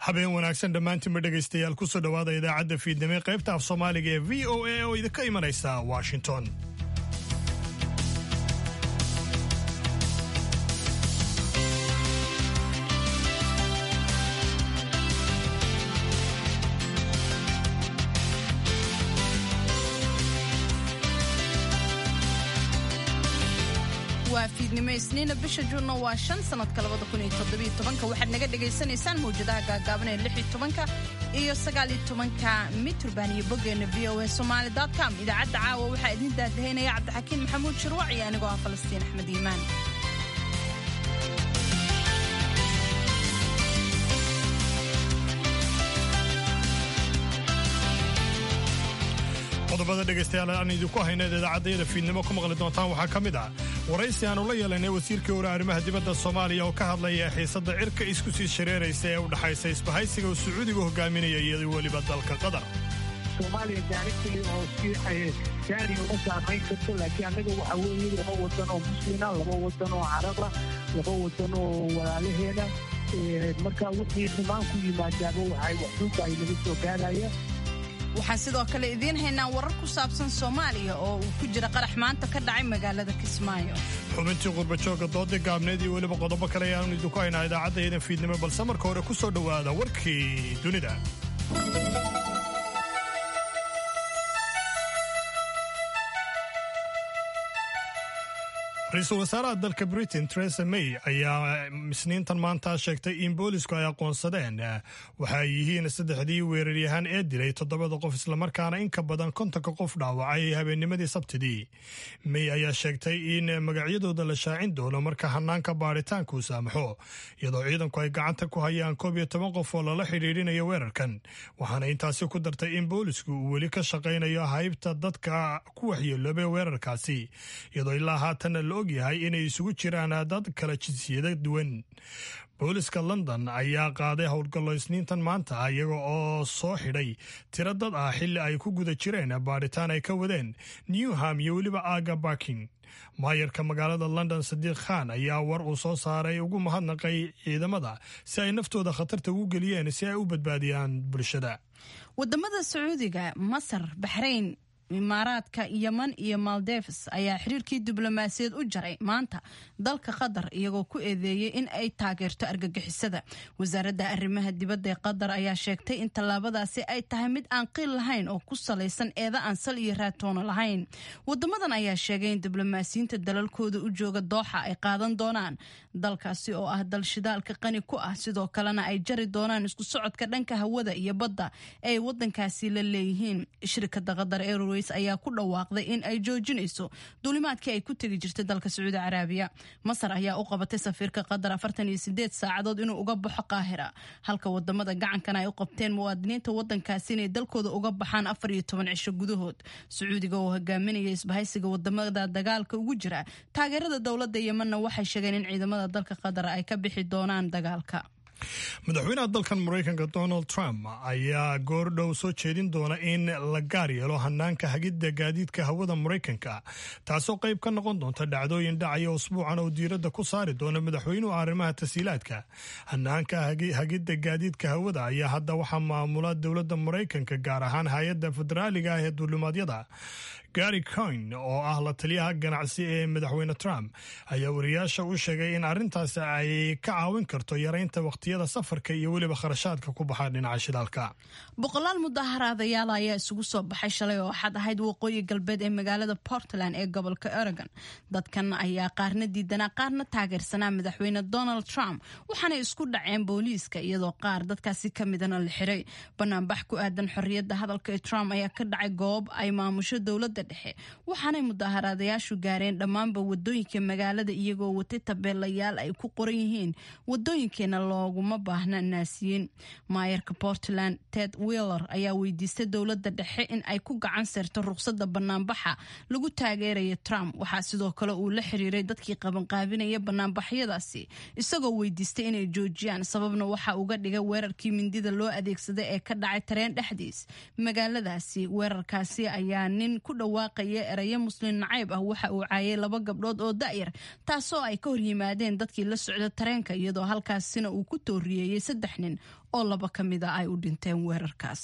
habeen wanaagsan dhammaantiinba dhegaystayaal kusoo dhowaada idaacadda fiidnimo qaybta af soomaaliga ee v o a oo idinka imanaysa washington waa fiidnimo isniina bisha juunna waa shan sanadka labada kun iyo toddobiyo tobanka waxaad naga dhagaysanaysaan mawjadaha gaagaaban ee lix iyo tobanka iyo sagaal iyo tobanka mitrban iyo boggeena v o a somaali com idaacadda caawa waxaa idin daadahaynaya cabdixakiin maxamuud shirwac iyo anigoo ah falastiin axmed iimaan qodobada dhegaystayaal aan idinku hayna idaacadayada fiidnimo ku maqli doontaan waxaa ka mid ah waraysi aanu la yeelanay wasiirkii hore arrimaha dibadda soomaaliya oo ka hadlaya xiisadda cirka isku sii shareeraysa ee u dhaxaysa isbahaysiga uu sacuudiga hogaaminaya iyo weliba dalka qatar soomaaliya gaarigtii oo si gaari uma saamayn karto laakiin annaga waxa weeye laba wadan oo muslina laba wadan oo caraba laba wadan oo walaalaheena marka wixii xumaan ku yimaadaaba waxay waxduuba ay naga soo gaaraya waxaan sidoo kale idiin haynaa warar ku saabsan soomaaliya oo uu ku jira qarax maanta ka dhacay magaalada kismaayo xubintii qurbajooga dooda gaabneed iyo weliba qodobo kale ayaanu idinku haynaa idaacaddaedan fiidnimo balse marka hore ku soo dhowaada warkii dunida ra-iisul wasaaraha dalka britain teresa may ayaa isniintan maanta sheegtay in boolisku ay aqoonsadeen waxa ay yihiin saddexdii weeraryahaan ee dilay toddobada qof islamarkaana in ka badan kontonka qof dhaawacay habeennimadii sabtidii may ayaa sheegtay in magacyadooda la shaacin doono marka hanaanka baaritaanka uu saamaxo iyadoo ciidanku ay gacanta ku hayaan koob iyo toban qof oo lala xidhiidhinayo weerarkan waxaana intaasi ku dartay in boolisku uu weli ka shaqaynayo haybta dadka ku waxyeeloobay weerarkaasi iyadoo ilaa haatanna la ogyahay inay isugu jiraan dad kala jinsiyada duwan booliska london ayaa qaaday howlgallo isniintan maanta iyaga oo soo xidhay tiro dad ah xilli ay ku guda jireen baadhitaan ay ka wadeen newham iyo weliba aga barking maayarka magaalada london sadiiq khan ayaa war uu soo saaray ugu mahadnaqay ciidamada si ay naftooda khatarta ugu geliyeen si ay u badbaadiyaan bulshada wadamada sacuudiga masar baxrayn imaaraadka yeman iyo maldeves ayaa xiriirkii diblomaasiyaed u jaray maanta dalka qatar iyagoo ku eedeeyey in ay taageerto argagixisada wasaaradda arrimaha dibadda ee qatar ayaa sheegtay in tallaabadaasi ay tahay mid aan qiil lahayn oo ku salaysan eeda aan sal iyo raatoono lahayn wadamadan ayaa sheegay in diblomaasiyiinta dalalkooda u jooga dooxa ay qaadan doonaan dalkaasi oo ah dal shidaalka qani ku ah sidoo kalena ay jari doonaan isku socodka dhanka hawada iyo badda ee ay wadankaasi la leeyihiin shirkada qatar airways ayaa ku dhawaaqday in ay joojinayso duulimaadkii ay ku tegi jirtay dalka sacuudi caraabiya masar ayaa u qabatay safiirka qatar afartan iyo sideed saacadood inuu uga baxo qaahira halka wadamada gacankana ay u qabteen muwaadiniinta wadankaasi inay dalkooda uga baxaan afar iyo toban cisho gudahood sacuudiga oo hogaaminaya isbahaysiga wadamada dagaalka ugu jira taageerada dowladda yemanna waxay sheegeen in ciidamada dalka qatar ay ka bixi doonaan dagaalka madaxweynaha dalkan maraykanka donald trump ayaa goordhow soo jeedin doona in la gaar yeelo hanaanka hagidda gaadiidka hawada maraykanka taasoo qayb ka noqon doonta dhacdooyin dhacaya usbuucan oo diiradda ku saari doona madaxweynuhu arrimaha tasiilaadka hanaanka hagidda gaadiidka hawada ayaa hadda waxaa maamula dowladda maraykanka gaar ahaan hay-adda federaaliga ah ee duulimaadyada gary coin oo ah la taliyaha ganacsi ee madaxweyne trump ayaa wariyaasha u sheegay in arrintaasi ay ka caawin karto yaraynta waqtiyada safarka iyo weliba kharashaadka ku baxa dhinaca shidaalka boqolaal mudaharaadayaal ayaa isugu soo baxay shalay oo waxaad ahayd waqooyi galbeed ee magaalada portland ee gobolka oregon dadkan ayaa qaarna diidanaa qaarna taageersanaa madaxweyne donald trump waxaanay isku dhaceen booliiska iyadoo qaar dadkaasi ka midana la xiray banaanbax ku aadan xorriyadda hadalka ee trump ayaa ka dhacay goob ay maamusho dowladda dhexe waxaanay mudaharaadayaashu gaareen dhammaanba wadooyinka magaalada iyagoo watay tabeelayaal ay ku qoran yihiin wadooyinkeena looguma baahna naasiyiin maayarka portland ted wheeler ayaa weydiistay dowladda dhexe in ay ku gacan seerto ruqsadda banaanbaxa lagu taageeraya trump waxaa sidoo kale uu la xiriiray dadkii qabanqaabinaya banaanbaxyadaasi isagoo weydiistay inay joojiyaan sababna waxa uga dhigay weerarkii mindida loo adeegsaday ee ka dhacay tareen dhexdiis magaaladaasi weerarkaasi ayaa nin ku dhow dhawaaqaya erayo muslim nacayb ah waxa uu caayay laba gabdhood oo da'yar taasoo ay ka hor yimaadeen dadkii la socda tareenka iyadoo halkaasina uu ku tooriyeeyey saddex nin oo laba ka mid a ay u dhinteen weerarkaas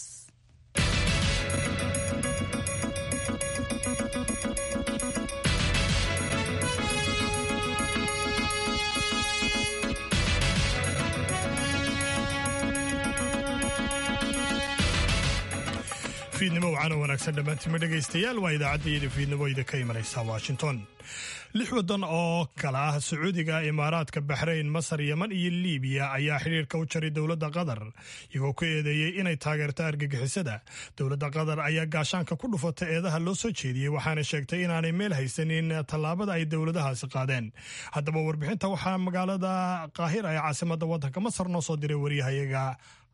fiidnimo wacana wanaagsan dhammaantiinma dhegaystayaal waa idaacaddaiyada fiidnimo ida ka imanaysa washington lix waddan oo kale ah sacuudiga imaaraadka baxrayn masar yeman iyo liibiya ayaa xidhiirka u jaray dowladda qatar iyagoo ku eedeeyey inay taageerto argagixisada dowladda qatar ayaa gaashaanka ku dhufata eedaha loo soo jeediyey waxaana sheegtay inaanay meel haysanin tallaabada ay dowladahaasi qaadeen haddaba warbixinta waxaa magaalada qaahira ee caasimadda waddanka masar noo soo diray waryahayaga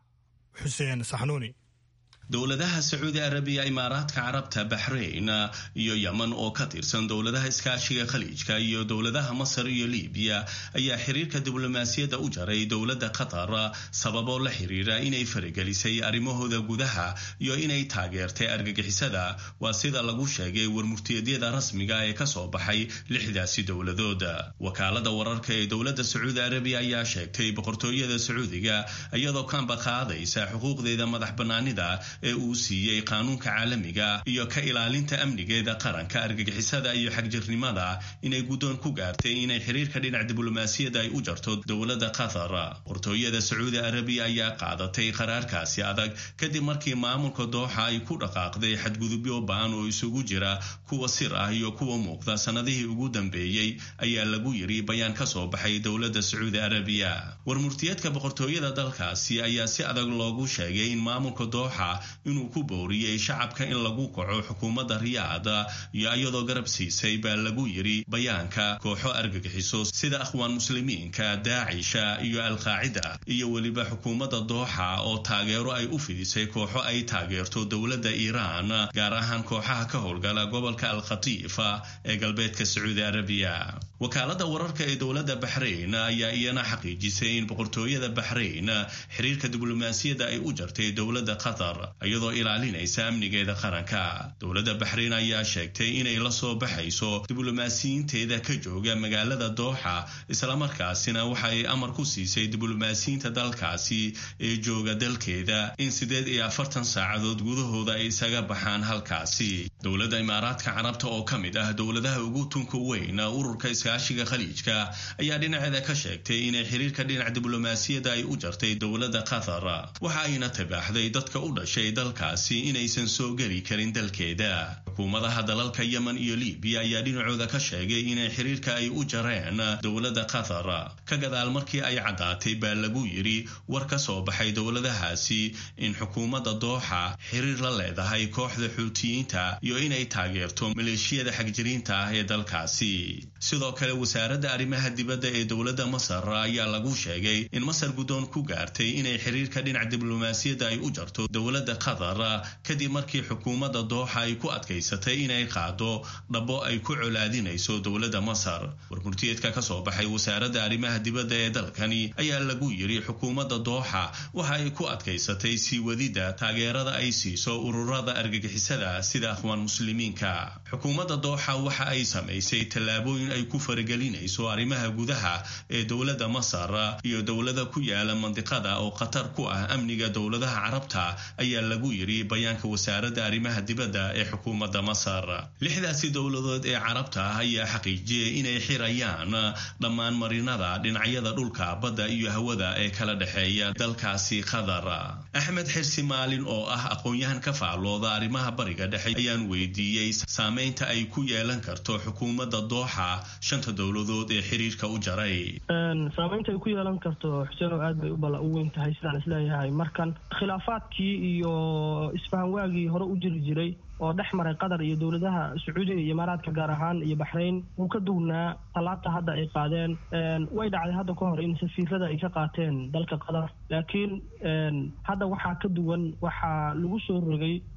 xuseen saxnuuni dowladaha sacuudi arabiya imaaraadka carabta baxrayn iyo yeman oo ka tirsan dowladaha iskaashiga khaliijka iyo dowladaha masar iyo libiya ayaa xiriirka diblomaasiyadda u jaray dowladda qatar sababoo la xiriira inay faragelisay arrimahooda gudaha iyo inay taageertay argagixisada waa sida lagu sheegay warmurtiyeedyada rasmiga ee kasoo baxay lixdaasi dowladood wakaalada wararka ee dowladda sacuudi arabiya ayaa sheegtay boqortooyada sacuudiga iyadoo kaanba qaadaysa xuquuqdeeda madax banaanida ee uu siiyey qaanuunka caalamiga iyo ka ilaalinta amnigeeda qaranka argagixisada iyo xagjirnimada inay guddoon ku gaartay inay xiriirka dhinac diblomaasiyadda ay u jarto dowladda qatar boqortooyada sacuudi arabiya ayaa qaadatay qaraarkaasi adag kadib markii maamulka dooxa ay ku dhaqaaqday xadgudubyo ba-an oo isugu jira kuwa sir ah iyo kuwa muuqda sanadihii ugu dambeeyey ayaa lagu yiri bayaan ka soo baxay dowladda sacuudi arabiya warmurtiyeedka boqortooyada dalkaasi ayaa si adag loogu sheegay in maamulka dooxa inuu ku booriyey shacabka in lagu kaco xukuumadda riyaada iyo iyadoo garab siisay baa lagu yiri bayaanka kooxo argagixiso sida akhwaan muslimiinka daacisha iyo alqaacida iyo weliba xukuumadda dooxa oo taageero ay u fidisay kooxo ay taageerto dowladda iiraan gaar ahaan kooxaha ka howlgala gobolka alkhatiifa ee galbeedka sacuudi arabiya wakaalada wararka ee dowladda baxrayn ayaa iyana xaqiijisay in boqortooyada baxrayn xiriirka diblomaasiyadda ay u jartay dowladda qatar iyadoo ilaalinaysa amnigeeda qaranka dowladda baxrayn ayaa sheegtay inay la soo baxayso diblomaasiyiinteeda ka jooga magaalada dooxa islamarkaasina waxa ay amar ku siisay diblomaasiyiinta dalkaasi ee jooga dalkeeda in siddeed iyo afartan saacadood gudahooda ay isaga baxaan halkaasi dowladda imaaraadka carabta oo ka mid ah dowladaha ugu tunka weyn ururka iskaashiga khaliijka ayaa dhinaceeda ka sheegtay inay xiriirka dhinac diblomaasiyadda ay u jartay dowladda qatar waxa ayna tabaaxday dadka u dhashay dalkaasi inaysan soo geli karin dalkeeda xukuumadaha dalalka yemen iyo libiya ayaa dhinacooda ka sheegay inay xiriirka ay u jareen dowladda qatar ka gadaal markii ay caddaatay baa lagu yiri war ka soo baxay dowladahaasi in xukuumadda dooxa xiriir la leedahay kooxda xuutiyiinta iyo inay taageerto maleeshiyada xagjiriinta ah ee dalkaasi sidoo kale wasaaradda arrimaha dibadda ee dowladda masar ayaa lagu sheegay in masar guddoon ku gaartay inay xiriirka dhinac diblomaasiyadda ay u jarto dowladda qatar kadib markii xukuumadda dooxa ay ku adkaysatay inay qaado dhabo ay ku colaadinayso dowladda masar warmurtiyeedka ka soo baxay wasaaradda arrimaha dibadda ee dalkani ayaa lagu yiri xukuumadda dooxa waxa ay ku adkaysatay sii wadidda taageerada ay siiso ururada argagixisada sida akhwaan muslimiinka xukuumadda dooxa waxa ay samaysay tallaabooyin ay ku faragelinayso arrimaha gudaha ee dowladda masar iyo dowlada ku yaala mandiqada oo khatar ku ah amniga dowladaha carabta ayaa lagu yiri bayaanka wasaaradda arrimaha dibadda ee xukuumadda masar lixdaasi dowladood ee carabta ah ayaa xaqiijiyey inay xirayaan dhammaan marinada dhinacyada dhulka badda iyo hawada ee kala dhexeeya dalkaasi qatar axmed xirsi maalin oo ah aqoon-yahan ka faallooda arrimaha bariga dhexe ayaan weydiiyey saameynta ay ku yeelan karto xukuumadda dooxa shanta dowladood ee xiriirka u jaray saameynta ay ku yeelan karto xuseen oo aad bay u weyn tahay sidaan isleeyahay markan khilaafaadkii iyo isfahanwaagii hore u jiri jiray oo dhex maray qatar iyo dowladaha sacuudiga iyo imaaraadka gaar ahaan iyo baxrayn wuu ka duwnaa tallaabta hadda ay qaadeen way dhacday hadda ka hor in safiirada ay ka qaateen dalka qatar laakiin hadda waxaa ka duwan waxaa lagu soo rogay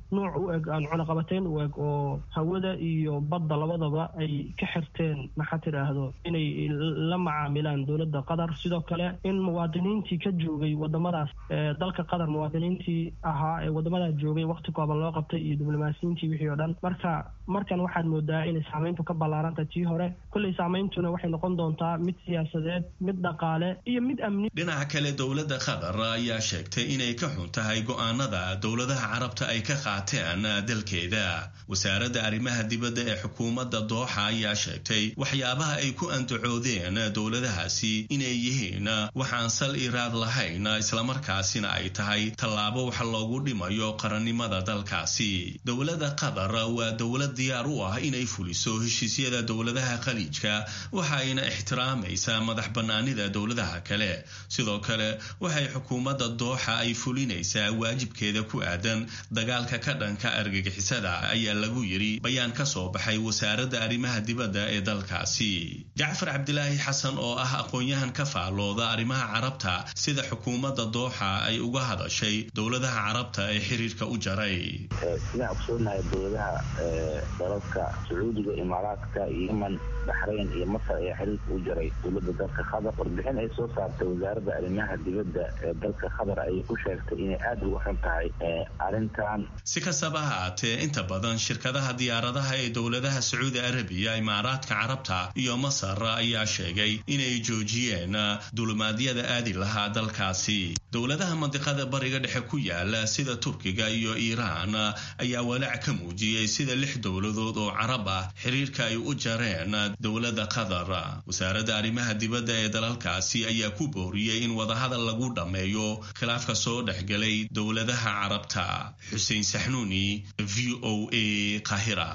nuuc u eg aan cunaqabateyn u eg oo hawada iyo badda labadaba ay ka xirteen maxaa tidhaahdo inay la macaamilaan dowladda qatar sidoo kale in muwaadiniintii ka joogay wadamadaas dalka qatar muwaadiniintii ahaa ee wadamadaas joogay waqti kooban loo qabtay iyo diblomaasiyiintii wixii oo dhan marka markan waxaad moodaa inay saamayntu ka ballaaranta tii hore kolley saameyntuna waxay noqon doontaa mid siyaasadeed mid dhaqaale iyo mid amni dhinaca kale dowladda qatar ayaa sheegtay inay ka xun tahay go'aanada dowladaha carabta ay ka qaateen dalkeeda wasaaradda arrimaha dibadda ee xukuumadda dooxa ayaa sheegtay waxyaabaha ay ku andacoodeen dowladahaasi inay yihiin waxaan sal iraad lahayn islamarkaasina ay tahay tallaabo wax loogu dhimayo qarannimada dalkaasi dowladda qatar waa dowlad diyaar u ah inay fuliso heshiisyada dowladaha khaliijka waxayna ixtiraamaysaa madax bannaanida dowladaha kale sidoo kale waxay xukuumadda dooxa ay fulinaysaa waajibkeeda ku aadan dagaalka ka dhanka argagixisada ayaa lagu yidhi bayaan ka soo baxay wasaaradda arrimaha dibadda ee dalkaasi jacfar cabdilaahi xasan oo ah aqoon-yahan ka faalooda arrimaha carabta sida xukuumadda dooxa ay uga hadashay dowladaha carabta ee xiriirka u jaray sidaan ogsoonahay dowladaha dalalka sacuudiga imaaraadka yeman baxrayn iyo masar ayaa xiriirka u jaray dowladda dalka qatar warbixin ay soo saartay wasaaradda arrimaha dibadda ee dalka qatar ayay ku sheegtay inay aada uga xun tahay arrintan si kastaba haatee inta badan shirkadaha diyaaradaha ee dowladaha sacuudi arabiya imaaraadka carabta iyo masar ayaa sheegay inay joojiyeen dulumaadyada aadi lahaa dalkaasi dowladaha mandiqada bariga dhexe ku yaala sida turkiga iyo iiraan ayaa walaac ka muujiyey sida lix dowladood oo carab ah xiriirka ay u jareen dowladda qatar wasaaradda arrimaha dibadda ee dalalkaasi ayaa ku booriyey in wadahadal lagu dhammeeyo khilaafka soo dhexgalay dowladaha carabta xuseen saxnuuni v o a qahira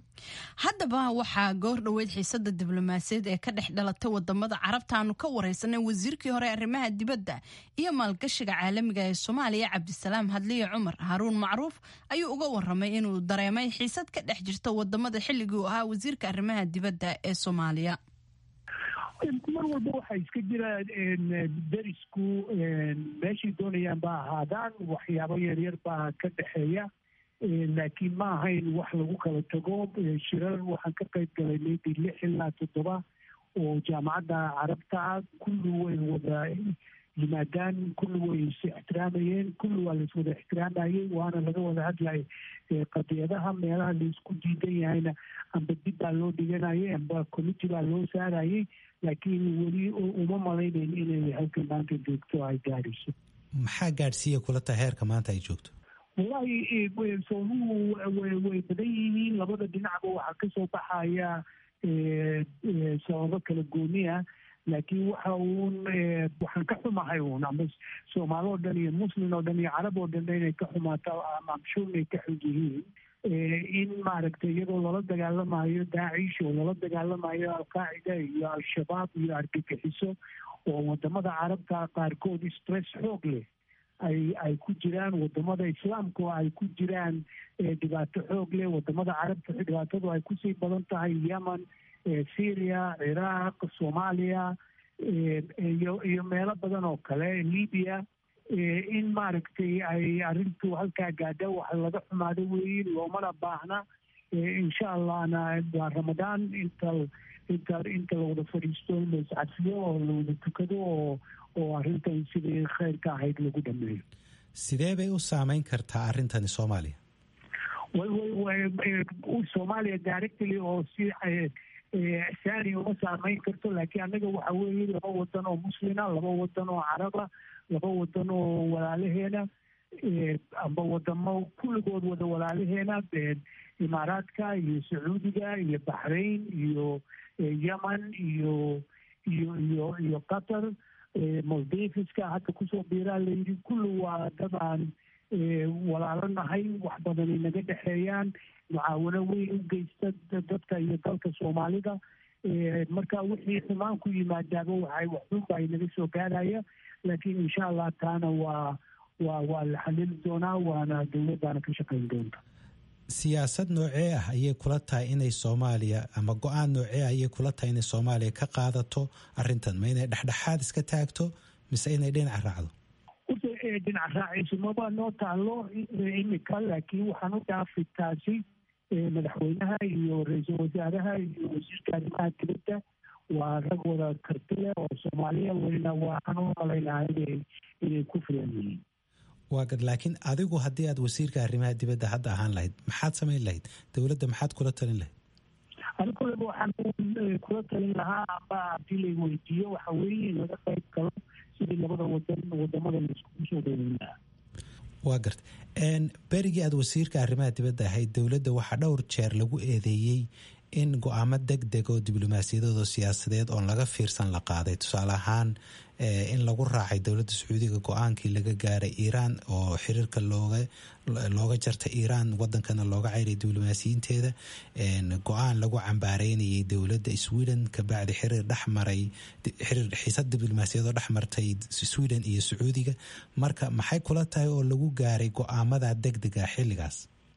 haddaba waxaa goor dhoweyd xiisada diblomaasiyaed ee ka dhex dhalatay wadamada carabta aanu ka wareysanay wasiirkii hore arrimaha dibadda iyo maalgashiga caalamiga ee soomaaliya cabdisalaam hadliye cumar haruun macruuf ayuu uga waramay inuu dareemay xiisad ka dhex jirta wadamada xilligii u ahaa wasiirka arrimaha dibadda ee soomaaliya mar walba waxaa iska jira derisku meeshay doonayaan ba ahaadaan waxyaabo yaryar baa ka dhexeeya laakiin ma ahayn wax lagu kala tago shirar waxaan ka qayb galay maybe lix ilaa toddoba oo jaamacadda carabta kulli way wada yimaadaan kulli way is ixtiraamayeen kulli waa lais wada ixtiraamayey waana laga wada hadlayay qadiyadaha meelaha laisku diidan yahayna amba dib baa loo dhiganayay amba committee baa loo saarayay laakiin weli uma malaynayn inay halka maanta joogto ay gaadhayso maxaa gaadhsiiya kula tahay heerka maanta ay joogto wallahi soomuhu way badan yihiin labada dhinacba waxaa kasoo baxaya sababo kala gooniya laakiin waxa uun waxaan ka xumahay uun ama soomaali oo dhan iyo muslim oo dhan iyo carab oo dhan inay ka xumaato amshuur inay ka xun yihiin in maaragtay iyadoo lala dagaalamayo daacish oo lala dagaalamayo alqaacida iyo al-shabaab iyo argagixiso oo wadamada carabta qaarkood stress xoog leh ay ay ku jiraan wadamada islaamka oo ay ku jiraan dhibaato xoog leh wadamada carabta dhibaatadu ay kusii badan tahay yemen syria ciraaq soomaaliya iyo iyo meelo badan oo kale libya in maaragtay ay arrintu halkaa gaadha wax laga xumaado weeye loomana baahna insha allahna waa ramadaan inta inta inta lawada fadhiisto in la iscadfiyo oo lawada tukado oo oo arrintan sidii khayrka ahayd lagu dhameeyo sidee bay u saameyn kartaa arrintani soomaaliya soomaaliya directly oo si saani uma saameyn karto laakiin annaga waxa weeye laba wadan oo muslina laba wadan oo caraba laba wadan oo walaalaheena amba wadamo kulligood wada walaalaheena imaaraadka iyo sacuudiga iyo baxrain iyo yemen iyo iyo iyo iyo qatar maldifiska hadda kusoo biiraa layidhi kulli waa dad aan walaalo nahay wax badan ay naga dhexeeyaan mucaawano weyn u geysta dadka iyo dalka soomaalida marka wixii xumaan ku yimaadaaba waxay waxxunba naga soo gaaraya laakiin insha allah taana waa waa waa la xalili doonaa waana dowladdaana ka shaqayn doonta siyaasad noocee ah ayay kula tahay inay soomaaliya ama go-aan noocee ah ayay kula tahay inay soomaaliya ka qaadato arrintan ma inay dhexdhexaad iska taagto mise inay dhinaca raacdo horta dhinac raaciisumaba noo taalo imika laakiin waxaan u dhaafi taasi madaxweynaha iyo ra-iisul wasaaraha iyo wasiirka arrimaha dibadda waa rag wada karti leh oo soomaaliya welina waxaan u malaynaha inay inay ku filan yihiin waa gad laakiin adigu haddii aad wasiirka arrimaha dibadda hadda ahaan lahayd maxaad samayn lahayd dowladda maxaad kula talin lahayd ani kuleba waxaan kula talin lahaa amba haddii la weydiiyo waxa weeye in laga qayb galo sidii labada wadan wadamada laiskugu soo dhaweyn lahaa waa garta berigii aad wasiirka arrimaha dibadda ahayd dowladda waxaa dhowr jeer lagu eedeeyey in go-aamo deg deg oo diblomaasiyadood oo siyaasadeed oon laga fiirsan la qaaday tusaale ahaan in lagu raacay dowladda sacuudiga go-aankii laga gaaray iiraan oo xiriirka looga looga jartay iiraan wadankana looga ceyray diblomaasiyiinteeda go-aan lagu cambaareynayay dowladda sweden kabacdi xiriir dhexmaray xiriir xiisad diblomaasiyadoo dhexmartay sweden iyo sacuudiga marka maxay kula tahay oo lagu gaaray go-aamada deg dega xilligaas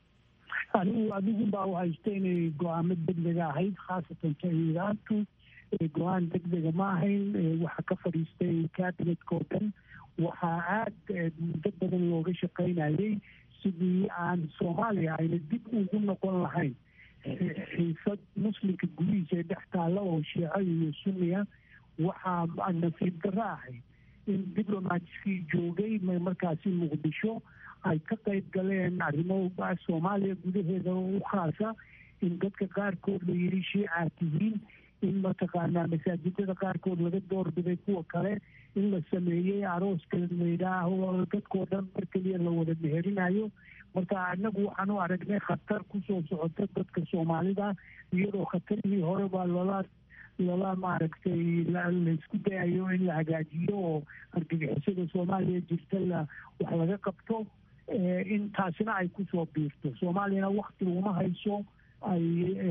anigu adigu baa u haysta inay go-aamo degdega ahayd khaasatan ka iiraantu go-aan degdega ma ahayn waxaa ka fadhiistay cabinetka oo dhan waxaa aada muddo badan looga shaqaynayay sidii aan soomaaliya ayna dib ugu noqon lahayn xiisad muslimka gudihiisa ee dhex taalla oo shiico iyo sunniya waxaa nasiib darro ahayd in diblomatkii joogay markaasi muqdisho ay ka qayb galeen arrimo soomaaliya gudaheeda u khaasa in dadka qaarkood la yidhi shiicaa tihiin in mataqaanaa masaajidada qaarkood laga doorbiday kuwa kale in la sameeyey arooska layidhaaho dadkoo dhan mar keliya la wada meherinayo marka inagu waxaan u aragnay khatar kusoo socota dadka soomaalida iyadoo khatarihii hore baa loola lala maaragtay laysku dayayo in la hagaajiyo oo argagixisada soomaaliya jirta la wax laga qabto in taasina ay kusoo biirto soomaaliyana wakti uma hayso ay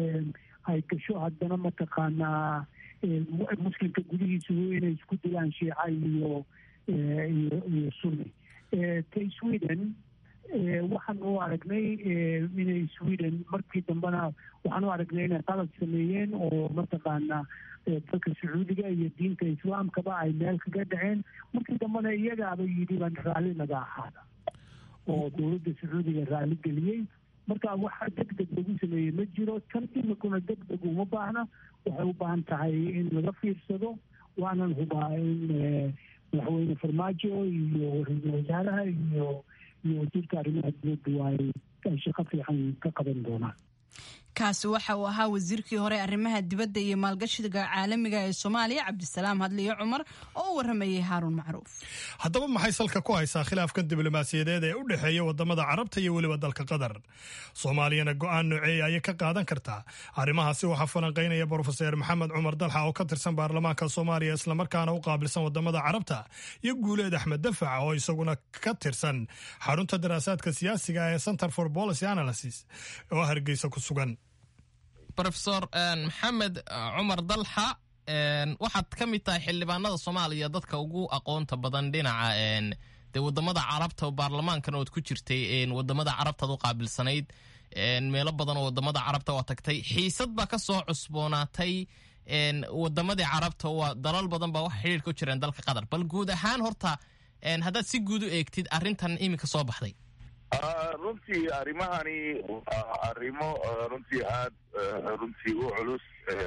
ay gasho haddana mataqaanaa muslimka gudihiisu inay isku dilaan shiica iyo iyo iyo sunni ta sweden waxaan u aragnay inay sweden markii dambena waxaan u aragnay inay qalad sameeyeen oo mataqaanaa dalka sacuudiga iyo diinta islaamkaba ay meel kaga dhaceen markii dambena iyagaaba yidhi baan raalli naga ahaada oo dowladda sacuudiga raalli geliyey marka waxa deg deg lagu sameeyey ma jiro tan imikuna deg deg uma baahna waxay u baahan tahay in laga fiirsado waanan hubaa in madaxweyne farmaajo iyo ra-iisul wasaaraha iyo iyo wasiirka arrimaha dibadda waay ay shaqo fiican ka qaban doonaan kaasi waxa uu ahaa wasiirkii hore arrimaha dibadda iyo maalgashiga caalamiga ee soomaaliya cabdisalaam hadliyo cumar oo u waramayay haaruun macruuf haddaba maxay salka ku haysaa khilaafkan diblomaasiyadeed ee u dhexeeya wadamada carabta iyo weliba dalka qatar soomaaliyana go-aan nooceeya ayay ka qaadan kartaa arrimahaasi waxaa falanqaynaya brofeser maxamed cumar dalxa oo ka tirsan baarlamaanka soomaaliya islamarkaana u qaabilsan wadamada carabta iyo guuleed axmed dafac oo isaguna ka tirsan xarunta daraasaadka siyaasiga ee center for policy analysis oo hargeysa ku sugan rofesor maxamed cumar dalxa waxaad ka mid tahay xildhibaanada soomaaliya dadka ugu aqoonta badan dhinaca de wadamada carabta oo baarlamaankan ood ku jirtay wadamada carabtaad u qaabilsanayd meelo badan oo wadamada carabta waa tagtay xiisad baa ka soo cusboonaatay wadamadii carabta waa dalal badan baa wax xidhiir ku jireen dalka qatar bal guud ahaan horta haddaad si guud u eegtid arrintan iminka soo baxday runtii arrimahani waa arrimo runtii aad runtii u culus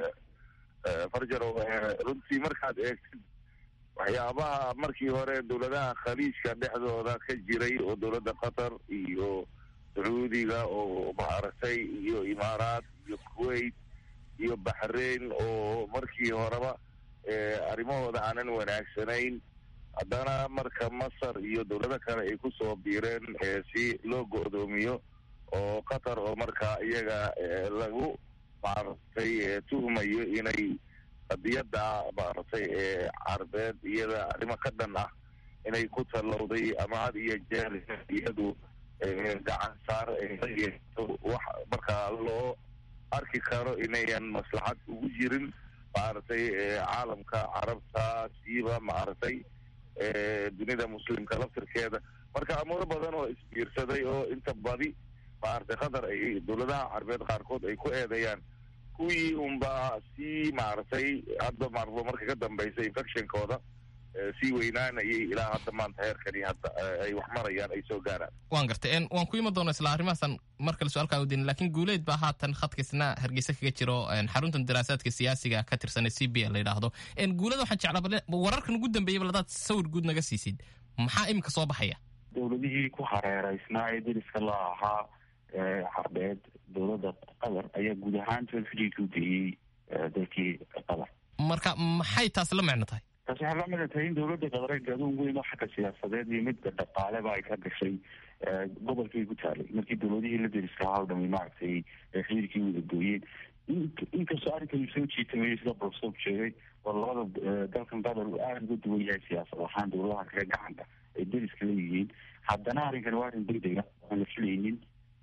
farjaro runtii markaad eegtid waxyaabaha markii hore dowladaha khaliijka dhexdooda ka jiray oo dowladda qatar iyo sacuudiga oo maaragtay iyo imaaraat iyo kuwait iyo baxrain oo markii horeba arrimahooda aanan wanaagsanayn haddana marka masar iyo dowlado kale ay ku soo biireen si loo go'doomiyo oo qatar oo markaa iyaga lagu maaragtay tuhmayo inay qadiyadda maaragtay carbeed iyada arrimo ka dhan ah inay ku tallowday ama had iyo jeer iyadu gacan saar wax markaa loo arki karo inayan maslaxad ugu jirin maaragtay caalamka carabta siiba maaragtay dunida muslimka laftirkeeda marka amuuro badan oo isbiirsaday oo inta badi maaragtay qatar ay dowladaha carbeed qaarkood ay ku eedeeyaan kuwii unbaa sii maaragtay hadda maaragta marka ka dambaysa infectionkooda sii weynaanayay ilaa hadda maanta heerkani hadda ay wax marayaan ay soo gaaraan waan gartay waan ku iman doona isla arrimahaasaan mar kale su-aalkaa udin lakiin guuleed baa haatan khadkaisna hargeysa kaga jiro xaruntan daraasaadka siyaasiga ka tirsan ee c b la yidhaahdo guuleda waxaan jeclaa wararkan ugu dambeeyaba hadaad sawir guud naga siisid maxaa iminka soo baxaya dowladihii ku hareereysnaa ee deriska la ahaa carbeed dowladda qatar ayaa guud ahaan xidhiidka u geeyey dalkii qatar marka maxay taas la micno tahay taasi waxay la micno tahay in dowladda qadareed aduun weyn oo xagga siyaasadeed iyo midda dhaqaaleba ay ka gashay gobolkay ku taalay markii dowladihii la deriska ahaa o dhami maaragtay xidhiidkii wada gooyeen inkastoo arrinkan soo jiitamayay sida professor sheegay oo labada dalkan qatar uu aada uga duwan yahay siyaasad ahaan dowladaha kale gacanta ay deriska leeyihiin haddana arrinkan waa arrin degdega aan la filaynin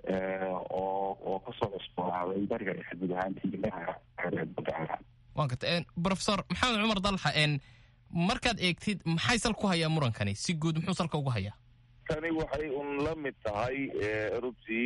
oo oo kasoo cusboonaaday bariga dhexe guud ahaantii indhaha badda caalam waan garta professor maxamed cumar dalxa markaad eegtid maxay sal ku hayaa murankani si guud muxuu salka ugu hayaa tani waxay un la mid tahay runtii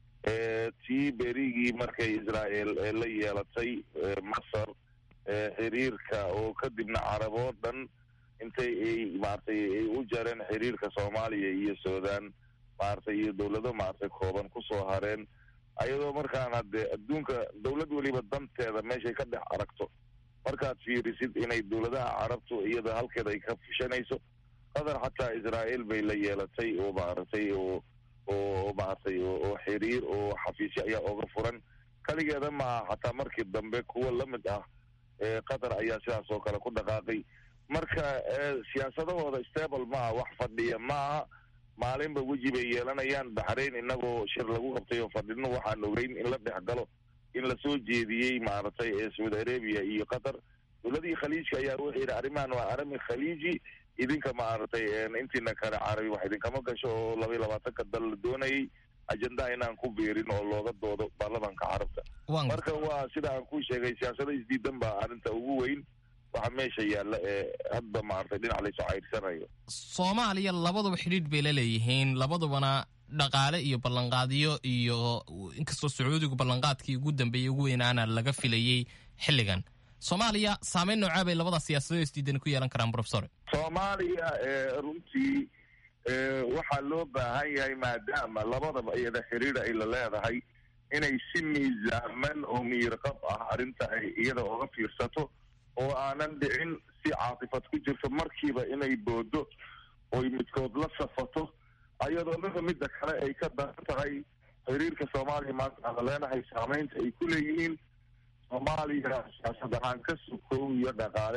tii berigii markay israa'el la yeelatay masar xiriirka oo kadibna carab oo dhan intay ay maaragtay ay u jareen xiriirka soomaaliya iyo suudaan maaragtay iyo dowlado maaragtay kooban kusoo hareen ayadoo markaan haddee adduunka dowlad weliba danteeda meeshay ka dhex aragto markaad fiirisid inay dowladaha carabtu iyada halkeeda ay ka fishanayso qatar xataa israa'el bay la yeelatay oo maaragtay oo oo maaragtay oo xiriir oo xafiisyo ayaa oga furan kaligeeda maaha xataa markii dambe kuwa la mid ah qatar ayaa sidaas oo kale ku dhaqaaqay marka siyaasadahooda stable maaha wax fadhiya maaha maalinba weji bay yeelanayaan baxrayn inagoo shir lagu qabtay oo fadhino waxaan ogeyn in la dhex galo in lasoo jeediyey maaragtay ee saudi arabia iyo qatar dowladihii khaliijka ayaa wuxuu yidhi arrimahan waa arrimi khaliiji idinka maaragtay intiina kale carabi wax idinkama gasho oo laba iyo labaatanka dal la doonayay ajendaha inaan ku biirin oo looga doodo baarlamanka carabta marka waa sida aan ku sheegay siyaasada isdiidan baa arrinta ugu weyn waxa meesha yaalla ee hadba maaragtay dhinac laysoo cayrsanayo soomaaliya labaduba xidhiidh bay la leeyihiin labadubana dhaqaale iyo ballanqaadyo iyo inkastoo sacuudigu ballanqaadkii ugu dambeeyey ugu weynaana laga filayey xilligan soomaaliya saameyn noocaa bay labada siyaasadoo isdiidan ku yeelan karaan professor soomaaliya runtii waxaa loo baahan yahay maadaama labadaba iyada xiriir ay la leedahay inay si miisaaman oo miirqab ah arrinta ay iyada oga fiirsato oo aanan dhicin si caatifad ku jirto markiiba inay boodo oy midkood la safato ayadoo mida midda kale ay ka daran tahay xiriirka soomaaliya maanta aan la leenahay saameynta ay ku leeyihiin soomaaliya siyaasad ahaan ka sukow iyo dhaqaale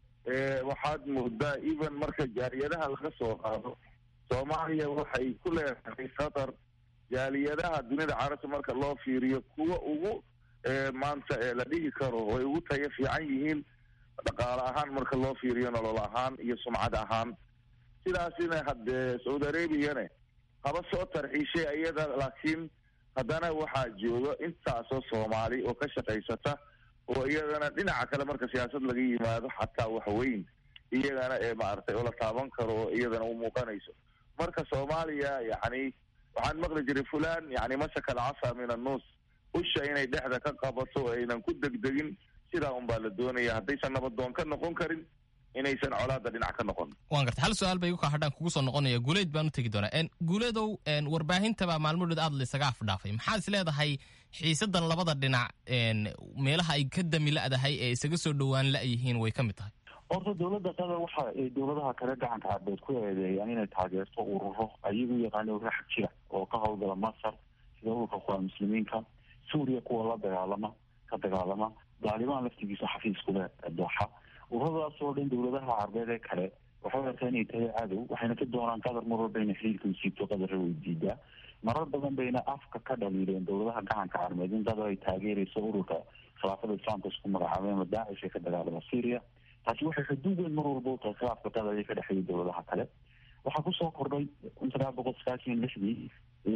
waxaad moodaa even marka jaaliyadaha laga soo qaado soomaaliya waxay ku leedahay qatar jaaliyadaha dunida carabta marka loo fiiriyo kuwa ugu maanta ee la dhihi karo way ugu tayo fiican yihiin dhaqaale ahaan marka loo fiiriyo nolol ahaan iyo sumcad ahaan sidaasina haddee saudi arabiyane haba soo tarxiishay iyada laakiin haddana waxaa jooga intaasoo soomaali oo ka shaqaysata oo iyadana dhinaca kale marka siyaasad laga yimaado xataa waxweyn iyagana ee maaragtay oo la taaban karo oo iyadana u muuqanayso marka soomaaliya yacni waxaan maqli jiray fulan yani masaka alcasa min annuus usha inay dhexda ka qabato aynan ku degdegin sidaa un baa la doonaya haddaysan nabadoon ka noqon karin inaysan colaada dhinac ka noqon waan garta hal su-aal bay igu kaa hadhaan kugu soo noqonaya guuleed baan u tegi doonaa guuleedow warbaahintabaa maalmoodhood aad laysaga afdhaafay maxaad is leedahay xiisadan labada dhinac meelaha ay ka dami la-dahay ee isaga soo dhowaan la-yihiin way ka mid tahay horta dowladda qatar waxa ay dowladaha kale gacanka carbeed ku eedeeyaan inay taageerto ururo ayagu yaqaana ururo xag jira oo ka howlgala masar sida ururka kuwaa muslimiinka suuriya kuwa la dagaalama ka dagaalama daalibaan laftigiisa xafiiskule dooxa ururadaas oo dhan dowladaha carbeed ee kale waxay arkaa inay tahay cadow waxayna ka doonaan qatar mar walba inay xiriirka u siibto qadarra way diidaa marar badan bayna afka ka dhaliileen dowladaha gacanka carbeed in qatar ay taageerayso ururka khilaafada islaamka isku magacaabeen ama daacish ee ka dagaalama syria taasi waxay xuduud weyn mar walba u tahay khilaafka qatar ee ka dhexeeya dowladaha kale waxaa kusoo kordhay kun sagaal boqol sagaashan lixdii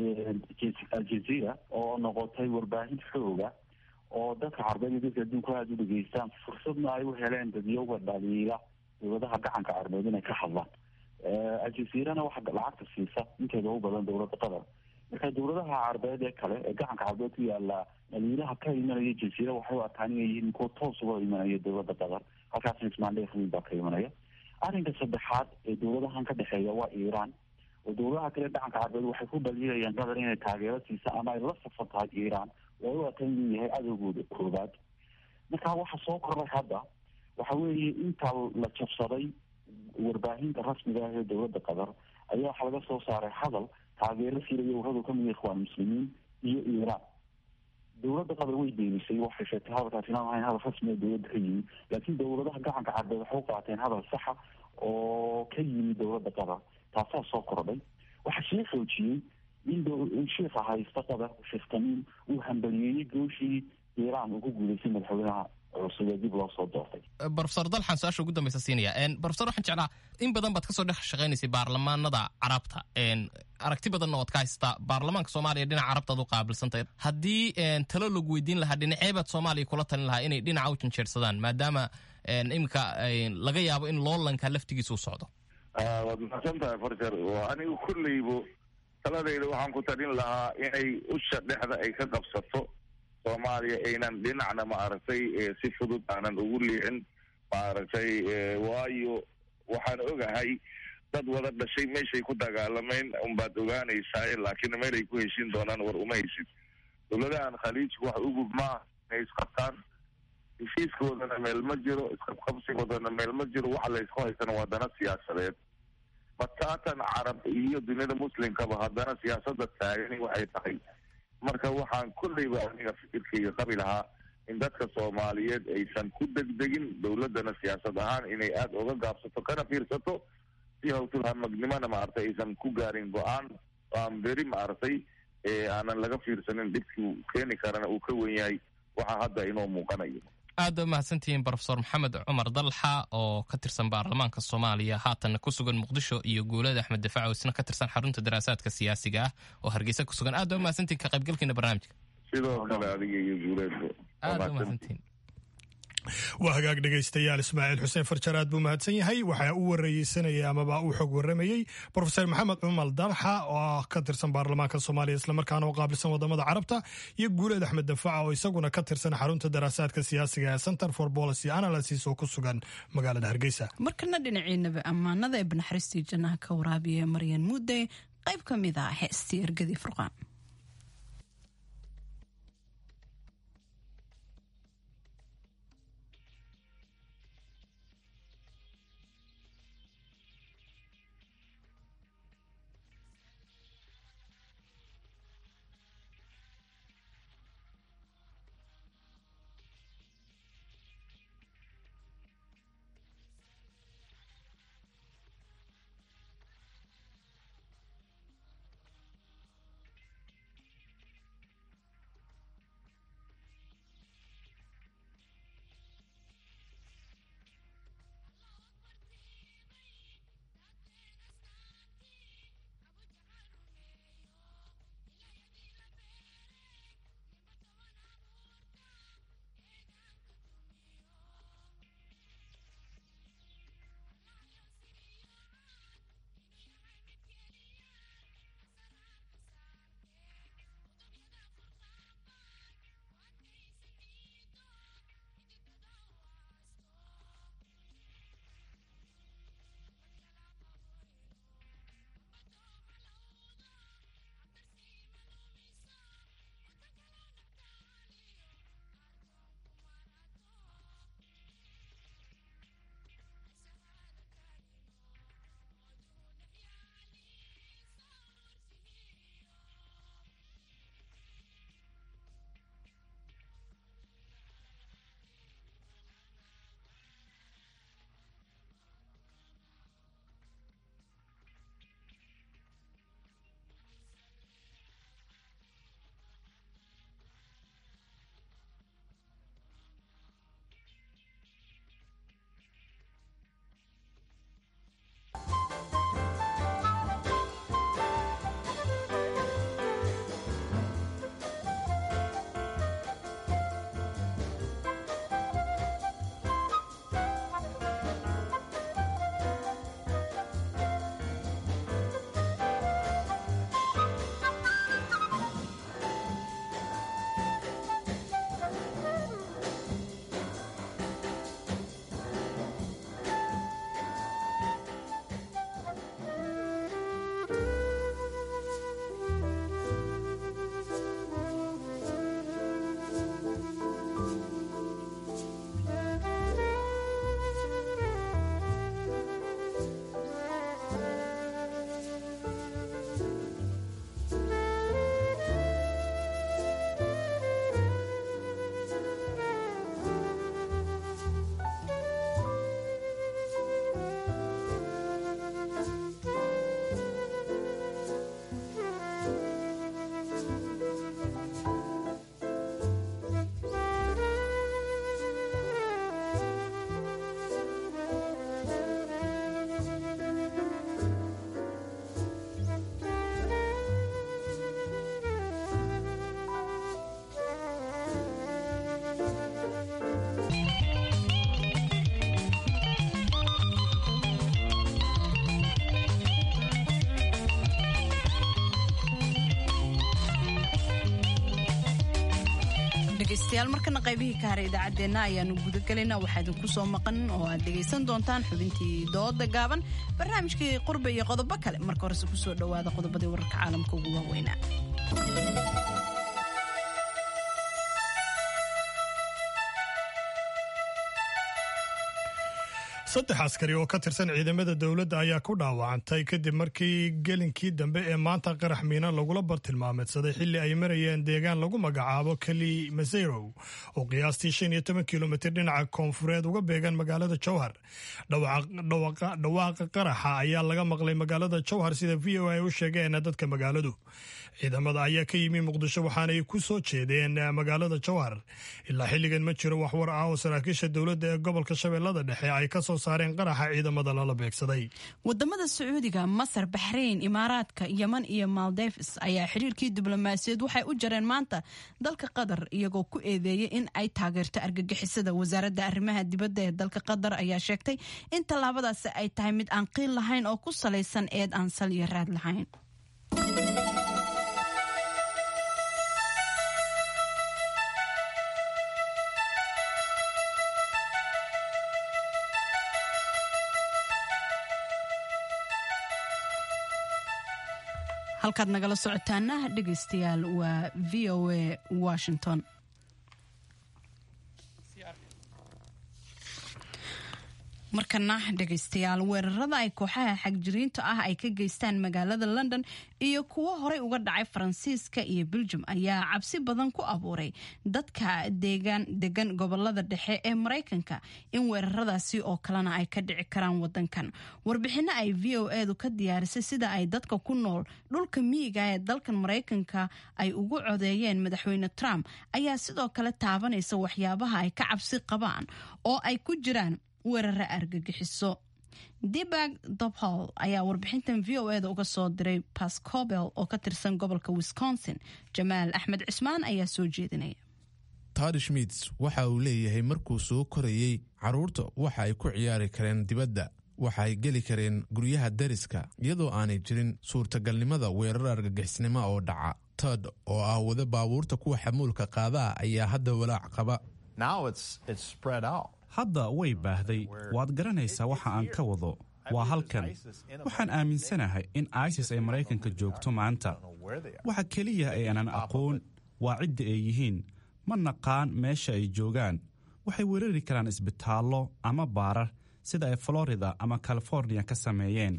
aljazeera oo noqotay warbaahin xooga oo dadka carbeed iyo dadka adduunka aada u dhegeystaan fursadna ay u heleen dadyoga dhaliila dowladaha gacanka carbeed inay ka hadlaan aljazeerana waxa lacagta siisa inteeda u badan dowladda qatar marka dowladaha carbeed ee kale ee gacanka carbeed ku yaala dhaliilaha ka imanaya jazeera waxay u arkaan inay yihiin kuwa toos uga imanaya dowladda qatar halkaasna ismaandheef weyn baa ka imanaya arrinka saddexaad ee dowladahan ka dhexeeya waa iiraan oo dowladaha kale dhacanka carbeed waxay ku dhaliilayaan qatar inay taageero siisa ama ay la safan tahay iiraan oo u atan inuu yahay cadowgooda koobaad marka waxa soo kordhay hadda waxa weeye inta la jabsaday warbaahinta rasmiga ah ee dowladda qatar ayaa waxaa laga soo saaray hadal taageero siilaya uradu kamid ikhwaan muslimiin iyo iiraan dowladda qatar way beenisay waxay sheegtay hadalkaas inaan ahayn hadal rasmi ee dowladda ka yimi laakiin dowladaha gacanka carbeed waxay u qaateen hadal saxa oo ka yimi dowladda qatar taasaa soo kordhay waxaa sii xoojiyey in sheikha haysta qatar sheekh tamiim uu hambaliyeeyey gooshii iiraan uu ku guuleystay madaxweynaha cusub ee dib loo soo doortay brofesor dalxan su-aasha ugu dambeysa siinaya brofesor waxaan jeclaa in badan baad kasoo dhex shaqaynaysay baarlamaanada carabta aragti badanna waad ka haysataa baarlamaanka soomaaliya dhinaca carabtaad u qaabilsantahay haddii talo lagu weydiin lahaa dhinaceebaad soomaaliya kula talin lahaa inay dhinaca u janjeersadaan maadaama iminka laga yaabo in loolanka laftigiisa u socdo waad mahadsan tahay farjar anigu kolleybo taladayda waxaan ku talin lahaa inay usha dhexda ay ka qabsato soomaaliya aynan dhinacna maaragtay si fudud aanan ugu liicin maaragtay waayo waxaan ogahay dad wada dhashay meeshay ku dagaalamayn unbaad ogaanaysaa laakiin meel ay ku heshin doonaan war uma heshid dowladahan khaliijku wax ugub maaha inay isqabtaan heshiiskoodana meel ma jiro isqabqabsigoodana meel ma jiro waxa la isku haysana waa dana siyaasadeed bataatan carab iyo duniyada muslimkaba haddana siyaasada taagani waxay tahay marka waxaan kolleyba aniga fikirkayga qabi lahaa in dadka soomaaliyeed aysan ku degdegin dowladana siyaasad ahaan inay aada uga gaabsato kana fiirsato si hawtulhamagnimona maaragtay aysan ku gaarin go-aan oo aan beri maaragtay aanan laga fiirsanin dhibkii keeni karana uu ka wen yahay waxaa hadda inoo muuqanayo aad ba umahadsantihiin brofesor maxamed cumar dalxa oo ka tirsan baarlamaanka soomaaliya haatanna ku sugan muqdisho iyo guulada axmed dafaac oo isna ka tirsan xarunta daraasaadka siyaasiga ah oo hargeysa ku sugan aad ba umahadsantihin ka qaybgalkiina barnaamijka sidoo kale adiga iyo guuleedba aad ba umahadsantihin waa hagaag dhegaystayaal ismaaciil xuseen farjar aad buu mahadsan yahay waxaa u wareysanayay amaba uu xog waramayey brofesor maxamed cumar dalxa oo ka tirsan baarlamaanka soomaaliya islamarkaana oo qaabilsan wadamada carabta iyo guuleed axmed dafaca oo isaguna ka tirsan xarunta daraasaadka siyaasiga ee center for policy analysis oo ku sugan magaalada hargeysa markana dhinaciinaba ammaanada ee banaxariistii jannaha ka waraabiya maryan muudey qayb ka mid ah heestii ergadii furqaan dhegaystayaal markana qaybihii ka haray idaacaddeenna ayaanu gudagelaynaa waxaa idinku soo maqan oo aad dhegaysan doontaan xubintii dooda gaaban barnaamijkii qurbe iyo qodobo kale marka horese kusoo dhowaada qodobadii wararka caalamka ugu waaweynaa saddex askari oo ka tirsan ciidamada dowladda ayaa ku dhaawacantay kadib markii gelinkii dambe ee maanta qarax miina lagula bartilmaameedsaday xilli ay marayeen deegaan lagu magacaabo keli maseyrow oo qiyaastii shan iyo toban kilomitir dhinaca koonfureed uga beegan magaalada jowhar dhawaaqa qaraxa ayaa laga maqlay magaalada jowhar sida v o a u sheegeen dadka magaaladu ciidamada ayaa ka yimi muqdisho waxaanay ku soo jeedeen magaalada jowhar ilaa xilligan ma jiro waxwar ah oo saraakiisha dowladda ee gobolka shabeellada dhexe ay ka soo saareen qaraxa ciidamada lala beegsaday wadamada sacuudiga masar baxrayn imaaraadka yeman iyo maldeves ayaa xiriirkii diblomaasiyaed waxay u jareen maanta dalka qatar iyagoo ku eedeeyay in ay taageerto argagixisada wasaaradda arrimaha dibadda ee dalka qatar ayaa sheegtay in tallaabadaasi ay tahay mid aan qiil lahayn oo ku salaysan eed aan sal iyo raad lahayn halkaad nagala socotaana dhegaystayaal waa v o a washington markana dhegaystayaal weerarada ay kooxaha xagjiriinta ah ay ka geystaan magaalada london iyo kuwo horey uga dhacay faransiiska iyo beljum ayaa cabsi badan ku abuuray dadka deegaan degan gobolada dhexe ee maraykanka in weeraradaasi oo kalena ay ka dhici karaan wadankan warbixino ay v o edu ka diyaarisay sida ay dadka ku nool dhulka miyiga ee dalkan maraykanka ay ugu codeeyeen madaxweyne trump ayaa sidoo kale taabanaysa waxyaabaha ay ka cabsi qabaan oo ay ku jiraan weerara argagixiso dibag dobhol ayaa warbixintan v o eda uga soo diray pascobel oo ka tirsan gobolka wisconsin jamaal axmed cismaan ayaa soo jeedinaya tadi schmits waxa uu leeyahay markuu soo korayey carruurta waxa ay ku ciyaari kareen dibadda waxa ay geli kareen guryaha dariska iyadoo aanay jirin suurtagalnimada weerar argagixisnimo oo dhaca tod oo ah wada baabuurta kuwa xamuulka qaadaa ayaa hadda walaac qaba hadda way baahday waad garanaysaa waxa aan ka wado waa halkan waxaan aaminsanahay in isis ay maraykanka joogto maanta waxa keliya ee aanan aqoon waa cidda ay yihiin ma naqaan meesha ay joogaan waxay weerari karaan isbitaallo ama baarar sida ay florida ama california ka sameeyeen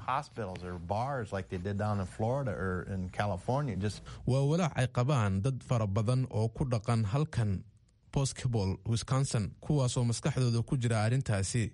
waa walaac ay qabaan dad fara badan oo ku dhaqan halkan boscobol wisconsin kuwaasoo maskaxdooda ku jira arrintaasi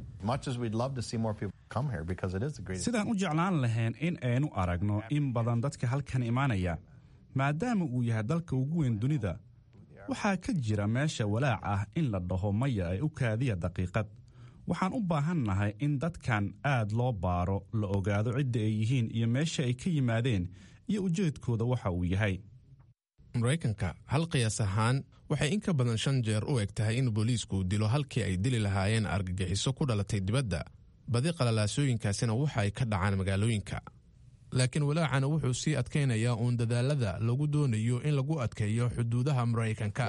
sidaan u jeclaan lahayn in aynu aragno in badan dadka halkan imaanaya maadaama uu yahay dalka ugu weyn dunida waxaa ka jira meesha walaac ah in la dhaho maya ay u kaadiya daqiiqad waxaan u baahannahay in dadkan aad loo baaro la ogaado cidda ay yihiin iyo meesha ay ka yimaadeen iyo ujeedkooda waxa uu yahay maraykanka hal qiyaas ahaan waxay in ka badan shan jeer u eg tahay in booliisku dilo halkii ay dili lahaayeen argagixiso ku dhalatay dibadda badi qalalaasooyinkaasina waxa ay ka dhacaan magaalooyinka laakiin walaacana wuxuu sii adkaynayaa uun dadaalada lagu doonayo in lagu adkeeyo xuduudaha maraykanka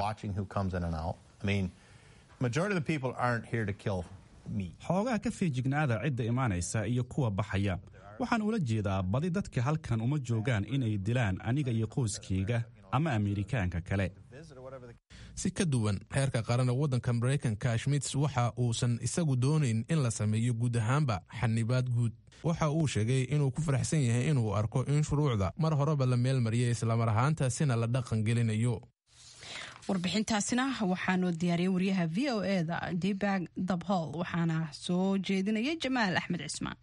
xoogaa ka feejignaada cidda imaanaysa iyo kuwa baxaya waxaan ula jeedaa badi dadka halkan uma joogaan inay dilaan aniga iyo qoyskayga ama ameerikaanka kale si ka duwan xeerka qarana waddanka maraykanka schmits waxa uusan isagu doonayn in la sameeyo guud ahaanba xanibaad guud waxa uu sheegay inuu ku faraxsan yahay inuu arko in shuruucda mar horeba la meel mariyay islamar ahaantaasina la dhaqan gelinayo warbixintaasina waxaanoo diyaariyay wariyaha v o eda dibag dabhol waxaana soo jeedinaya jamaal axmed cismaan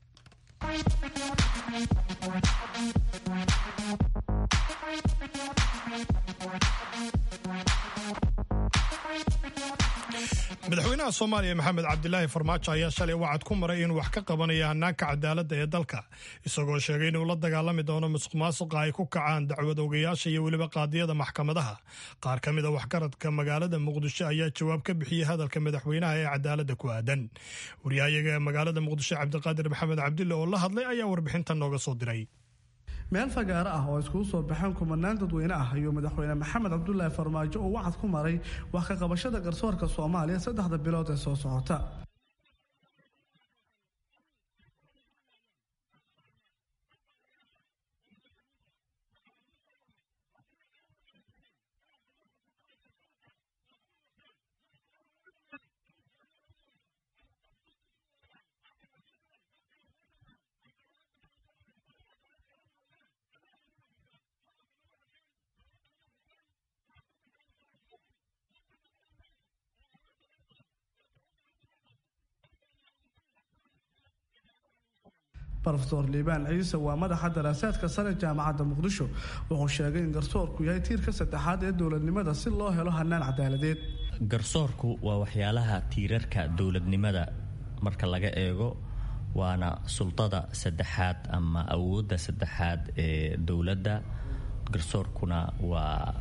madaxweynaha soomaaliya maxamed cabdilaahi farmaajo ayaa shalay wacad ku maray inuu wax ka qabanaya hanaanka cadaaladda ee dalka isagoo sheegay inuu la dagaalami doono musuq maasuqa ay ku kacaan dacwad ogayaasha iyo weliba qaadiyada maxkamadaha qaar ka mid a waxgaradka magaalada muqdisho ayaa jawaab ka bixiyey hadalka madaxweynaha ee cadaaladda ku aadan waryahayaga magaalada muqdisho cabdiqaadir maxamed cabdille oo la hadlay ayaa warbixintan nooga soo diray meel fagaaro ah oo iskugu soo baxeen kumanaan dadweyne ah ayuu madaxweyne maxamed cabdulaahi farmaajo uu wacad ku maray wax ka qabashada garsoorka soomaaliya saddexda bilood ee soo socota rofeor liibaan ciise waa madaxa daraasaadka sare jaamacadda muqdisho wuxuu sheegay in garsoorku yahay tiirka saddexaad ee dowladnimada si loo helo hanaan cadaaladeed garsoorku waa waxyaalaha tiirarka dowladnimada marka laga eego waana sultada saddexaad ama awoodda saddexaad ee dowladda garsoorkuna waa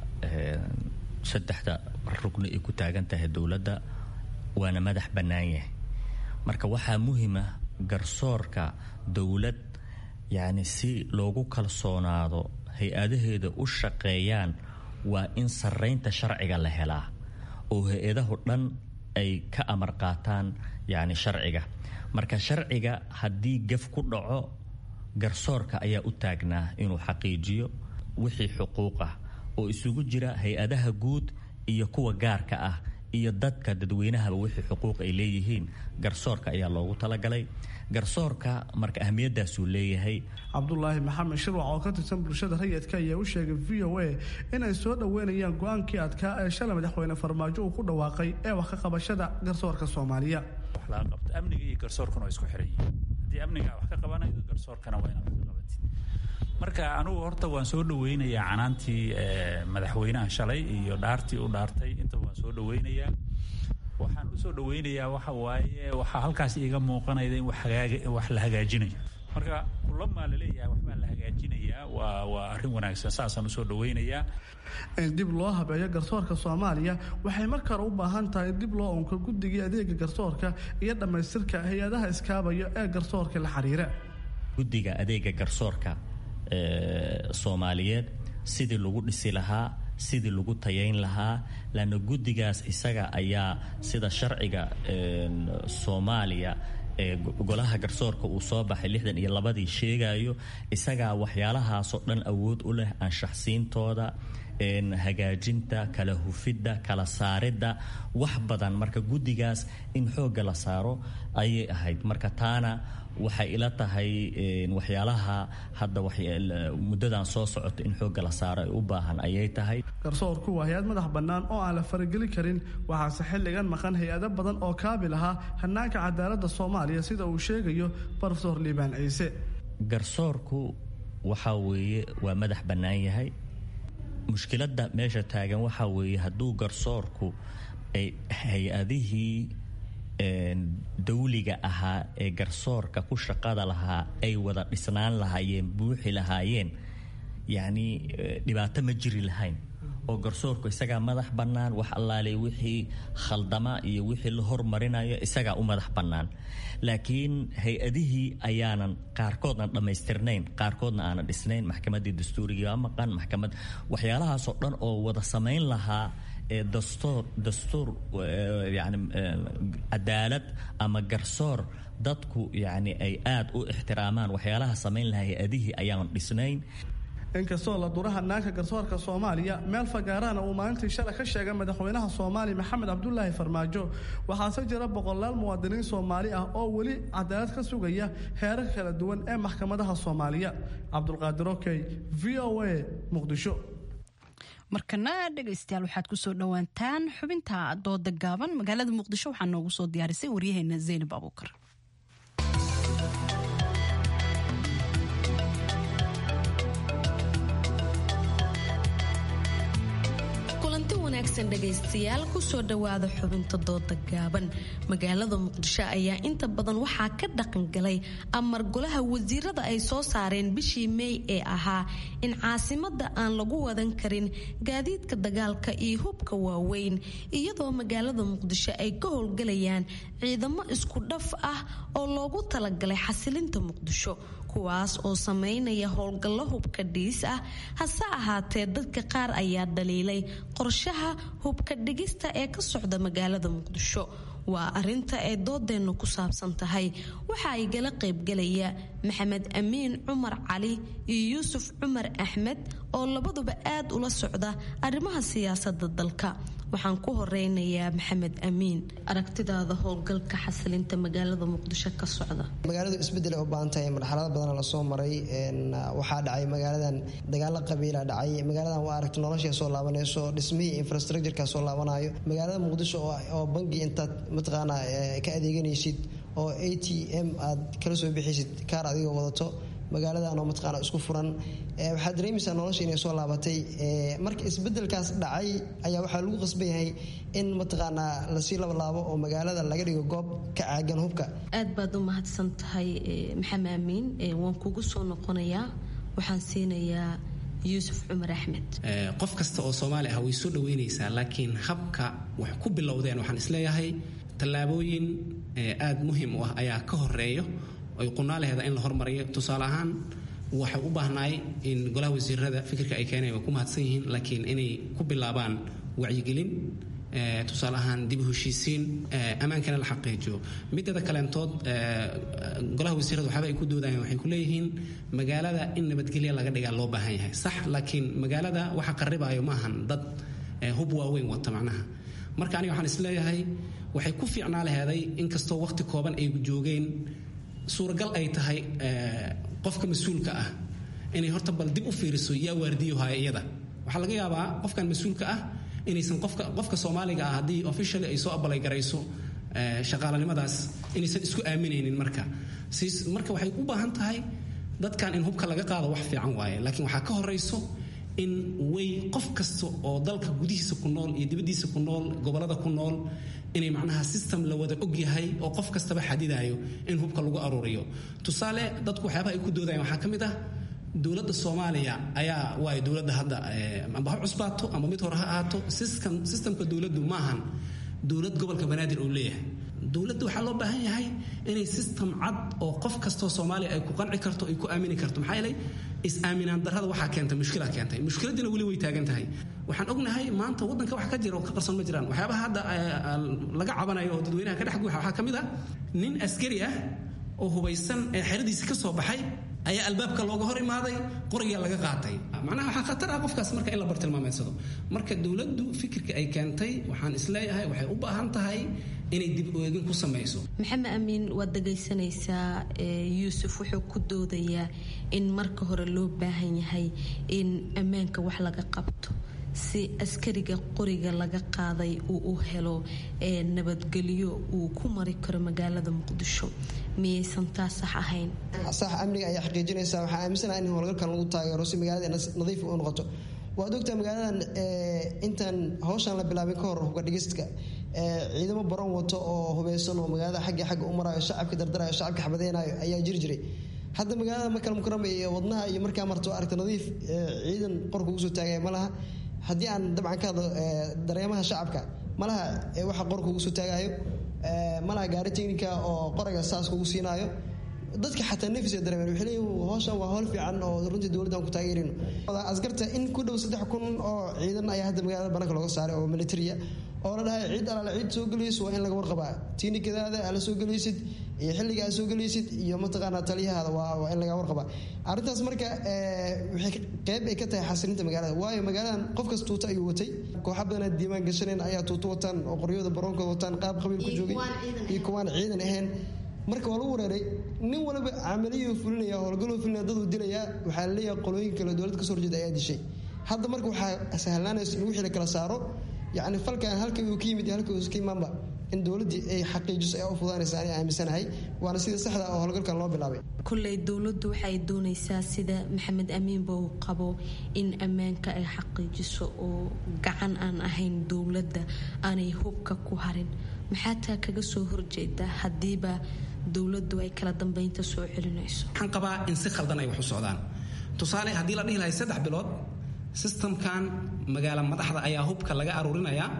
saddexda rugni ay ku taagan tahay dowladda waana madax bannaan yahay marka waxaa muhiima garsoorka dowlad yacni si loogu kalsoonaado hay-adaheeda u shaqeeyaan waa in sarraynta sharciga la helaa oo hay-adahu dhan ay ka amar qaataan yacni sharciga marka sharciga haddii gef ku dhaco garsoorka ayaa u taagnaa inuu xaqiijiyo wixii xuquuq ah oo isugu jira hay-adaha guud iyo kuwa gaarka ah iyo dadka dadweynahaba wixii xuquuq ay leeyihiin garsoorka ayaa loogu talagalay garsoorka marka ahmiyadaasuu leeyahay cabdulaahi maxamed shirwac oo ka tirsan bulshada rayidka ayaa u sheegay v o a inay soo dhoweynayaan go-aankii adkaa ee shalay madaxweyne farmaajo uu ku dhawaaqay ee wax ka qabashada garsoorka soomaaliya amniga iyo garsoorkuna waa isku xiran yihiin haddii amniga wax ka qabanaydo garsoorkana waa inaad wax ka qabatid marka anugu horta waan soo dhaweynayaa canaantii madaxweynaha shalay iyo dhaartii u dhaartay intaba waan soo dhaweynayaa waxaan usoo dhaweynayaa waxa waaye waxaa halkaas iiga muuqanayda in wax la hagaajinayo marka kulamaa laleeyahay waxbaa la hagaajinayaa waa waa arrin wanaagsan saasaan usoo dhaweynayaa in dib loo habeeyo garsoorka soomaaliya waxay markale u baahan tahay in dib loo unko guddigii adeega garsoorka iyo dhammaystirka hay-adaha iskaabaya ee garsoorka la xiriira guddiga adeega garsoorka soomaaliyeed sidii lagu dhisi lahaa sidii lagu tayayn lahaa lanna guddigaas isaga ayaa sida sharciga soomaaliya ee golaha garsoorka uu soo baxay lixdan iyo labadii sheegayo isagaa waxyaalahaasoo dhan awood u leh anshaxsiintooda hagaajinta kala hufidda kala saaridda wax badan marka guddigaas in xoogga la saaro ayay ahayd marka taana waxay ila tahay waxyaalaha hadda muddadan soo socota in xoogga la saaro ay u baahan ayay tahay garsoorku waa hay-ad madax bannaan oo aan la farageli karin waxaase xilligan maqan hay-ado badan oo kaabil ahaa hanaanka cadaaladda soomaaliya sida uu sheegayo rofeor liibaan ciise garsoorku waxaa weeye waa madax bannaan yahay mushkiladda meesha taagan waxaa weeye hadduu garsoorku ay hay-adihii dawliga ahaa ee garsoorka ku shaqada lahaa ay wada dhisnaan lahaayeen buuxi lahaayeen yacni dhibaato ma jiri lahayn oo garsoorku isagaa madax bannaan wax allaale wixii khaldama iyo wixii la hormarinayo isagaa u madax bannaan laakiin hay-adihii ayaanan qaarkoodna dhammaystirnayn qaarkoodna aanan dhisnayn maxkamaddii dastuurigii waa maqan maxkamad waxyaalahaasoo dhan oo wada samayn lahaa ee dastuur dastuur yani cadaalad ama garsoor dadku yacni ay aada u ixtiraamaan waxyaalaha samayn lahaa hay-adihii ayaanan dhisnayn inkastoo la dura hanaanka garsoorka soomaaliya meel fagaarahana uu maalintii shalay ka sheegay madaxweynaha soomaaliya maxamed cabdulaahi farmaajo waxaase jira boqolaal muwaadiniin soomaali ah oo weli cadaalad ka sugaya heerarka kala duwan ee maxkamadaha soomaaliya cabdulqaadir okey v o a muqdisho markana dhegaystayaal waxaad kusoo dhowaantaan xubinta dooda gaaban magaalada muqdisho waxaa noogu soo diyaarisay waryaheena zaynab abuukar wanaagsan dhegaystayaal kusoo dhowaada xubinta dooda gaaban magaalada muqdisho ayaa inta badan waxaa ka dhaqangalay amar golaha wasiirada ay soo saareen bishii meey ee ahaa in caasimada aan lagu wadan karin gaadiidka dagaalka iyo hubka waaweyn iyadoo magaalada muqdisho ay ka howlgalayaan ciidamo isku dhaf ah oo loogu talagalay xasilinta muqdisho kuwaas oo sameynaya howlgallo hubka dhiis ah hase ahaatee dadka qaar ayaa dhaliilay qorshaha hubka dhigista ee ka socda magaalada muqdisho waa arinta ay doodeennu ku saabsan tahay waxa ay gala qaybgalaya maxamed amiin cumar cali iyo yuusuf cumar axmed oo labaduba aad ula socda arrimaha siyaasada dalka waxaan ku horeynayaa maxamed amiin aragtidaada howlgalka xasilinta magaalada muqdisho ka socda magaaladu isbedel ay u baahan tahay marxalado badan lasoo maray waxaa dhacay magaaladan dagaalo qabiila dhacay magaaladan waa aragti nolosha soo laabanayso dhismihii infrastructureka soo laabanayo magaalada muqdisho oo bangi intaad mataqaana ka adeeganaysid oo a t m aad kala soo bixaysid kaar adigoo wadato magaaladan oo mataqaana isku furan waxaad dareemaysaa nolosha inay soo laabatay marka isbedelkaas dhacay ayaa waxaa lagu qasban yahay in mataqaanaa lasii labalaabo oo magaalada laga dhigo goob ka caagan hubka aad baad u mahadsan tahay maxamed amiin waan kugu soo noqonayaa waxaan siinayaa yuusuf cumar axmed qof kasta oo soomaali ah way soo dhaweynaysaa laakiin habka wax ku bilowdeen waxaan isleeyahay tallaabooyin aad muhiim u ah ayaa ka horeeyo ay qunaalaheeda in la hormariyo tusaale ahaan waxay u baahnaay in golaha wasiirada fikirka ay keeneen way ku mahadsan yihiin laakiin inay ku bilaabaan wacyigelin tusaale ahaan dib u heshiisiin ammaankana la xaqiijiyo mideeda kaleentood golaha wasiirada waxaaba ay ku doodayaan waxay ku leeyihiin magaalada in nabadgelya laga dhigaa loo baahan yahay sax laakiin magaalada waxa qaribaayo maahan dad hub waaweyn wata macnaha marka aniga waxaan isleeyahay waxay ku fiicnaa laheeday inkastoo waqti kooban ay joogeen suuragal ay tahay qofka mas-uulka ah inay horta bal dib u fiiriso yaa waardiyohaya iyada waxaa laga yaabaa qofkan mas-uulka ah inaysan qofka qofka soomaaliga ah haddii officially ay soo abalay garayso shaqaalanimadaas inaysan isku aaminaynin marka siis marka waxay u baahan tahay dadkan in hubka laga qaado wax fiican waaye laakiin waxaa ka horayso in way qof kasta oo dalka gudihiisa ku nool iyo dibaddiisa ku nool gobollada ku nool inay macnaha system la wada og yahay oo qof kastaba xadidayo in hubka lagu aruuriyo tusaale dadku waxyaabaha ay ku doodayaan waxaa ka mid ah dowladda soomaaliya ayaa waay dowladda hadda amba ha cusbaato amba mid hore ha ahaato systemka dowladdu maahan dowlad gobolka banaadir uu leeyahay dowladda waxaa loo baahan yahay inay system cad oo qof kastoo soomaaliya ay ku qanci karto ay ku aamini karto maxaa yeelay is-aaminaan darrada waxaa keentay mushkila keentay mushkiladiina weli way taagan tahay waxaan ognahay maanta waddanka wax ka jira oo ka qarsoon ma jiraan waxyaabaha hadda laga cabanayo oo dadweynaha ka dhex guuxa waxaa ka mid ah nin askari ah oo hubaysan ee xeradiisi ka soo baxay ayaa albaabka looga hor imaaday qorigaa laga qaatay macnaha waxaa khatar ah qofkaas marka in la bartilmaameedsado marka dowladdu fikirka ay keentay waxaan isleeyahay waxay u baahan tahay inay dib u eegin ku samayso maxamed amiin waad dhagaysanaysaa yuusuf wuxuu ku doodayaa in marka hore loo baahan yahay in ammaanka wax laga qabto si askariga qoriga laga qaaday uu u helo nabadgelyo uu ku mari karo magaalada muqdisho miyaysan taa sax ahayn sax amniga ayaa xaqiijinaysa waxaa aaminsanaha in howlgalkan lagu taageero si magaalada nadiif u noqoto waad ogtaa magaaladan intaan hawshan la bilaabin ka hor hubka dhigistka ciidamo baron wato oo hubeysan oo magaalada xagga xagga u marayo shacabka dardarayo shacabka xabadeynayo ayaa jiri jiray hadda magaalada makal mukarama iyo wadnaha iyo markaa marto aragta nadiif ciidan qorka ugu soo taagaya ma laha haddii aan dabcan ka hadlo dareemaha shacabka malaha waxa qorka ugu soo taagayo malaha gaari technica oo qorayga saas kugu siinaayo dadka xataa nefis ay dareemeen waxay leeyihin hawshan waa howl fiican oo runtii dowladdan ku taageerino askarta in ku dhow saddex kun oo ciidan ayaa hadda magaalada bannaanka looga saaray oo militariya oo la dhahay ciid alaale ciid soo gelayso waa in laga warqabaa tiinikadaada aala soo gelaysid iyo xilliga aad soo gelaysid iyo mataqaanaa taliyahaada waa in laga warqabaa arrintaas marka waxay qeyb ay ka tahay xasilinta magaalada waayo magaaladan qofkas tuuta ayuu watay kooxa badanaa diiwaan gashaneen ayaa tuuto wataan oo qoryada baroonkooda wataan qaab qabiil ku joogay iyo kuwaan ciidan ahayn marka waa lagu wareeray nin waliba camaliyuu fulinaya howlgaluu fulinaya daduu dilayaa waxaa la leeyahay qolooyin kale dowladda kasoo horjeeda ayaa dishay hadda marka waxaa sahlaanaysa in wixii la kala saaro yacni falkan halka uu ka yimid iyo halka uu ka imaanba in dowladdii ay xaqiijiso ee u fudaanaysa ani aaminsanahay waana sida saxda oo howlgalkan loo bilaabay kulley dowladdu waxay doonaysaa sida maxamed amiinba uu qabo in ammaanka ay xaqiijiso oo gacan aan ahayn dowladda aanay hubka ku harin maxaa taa kaga soo horjeeda haddiiba dowladdu ay kala dambeynta soo celinayso waxaan qabaa in si khaldan ay wax u socdaan tusaale haddii la dhihi lahay saddex bilood sistamkan magaala madaxda ayaa hubka laga aruurinayaa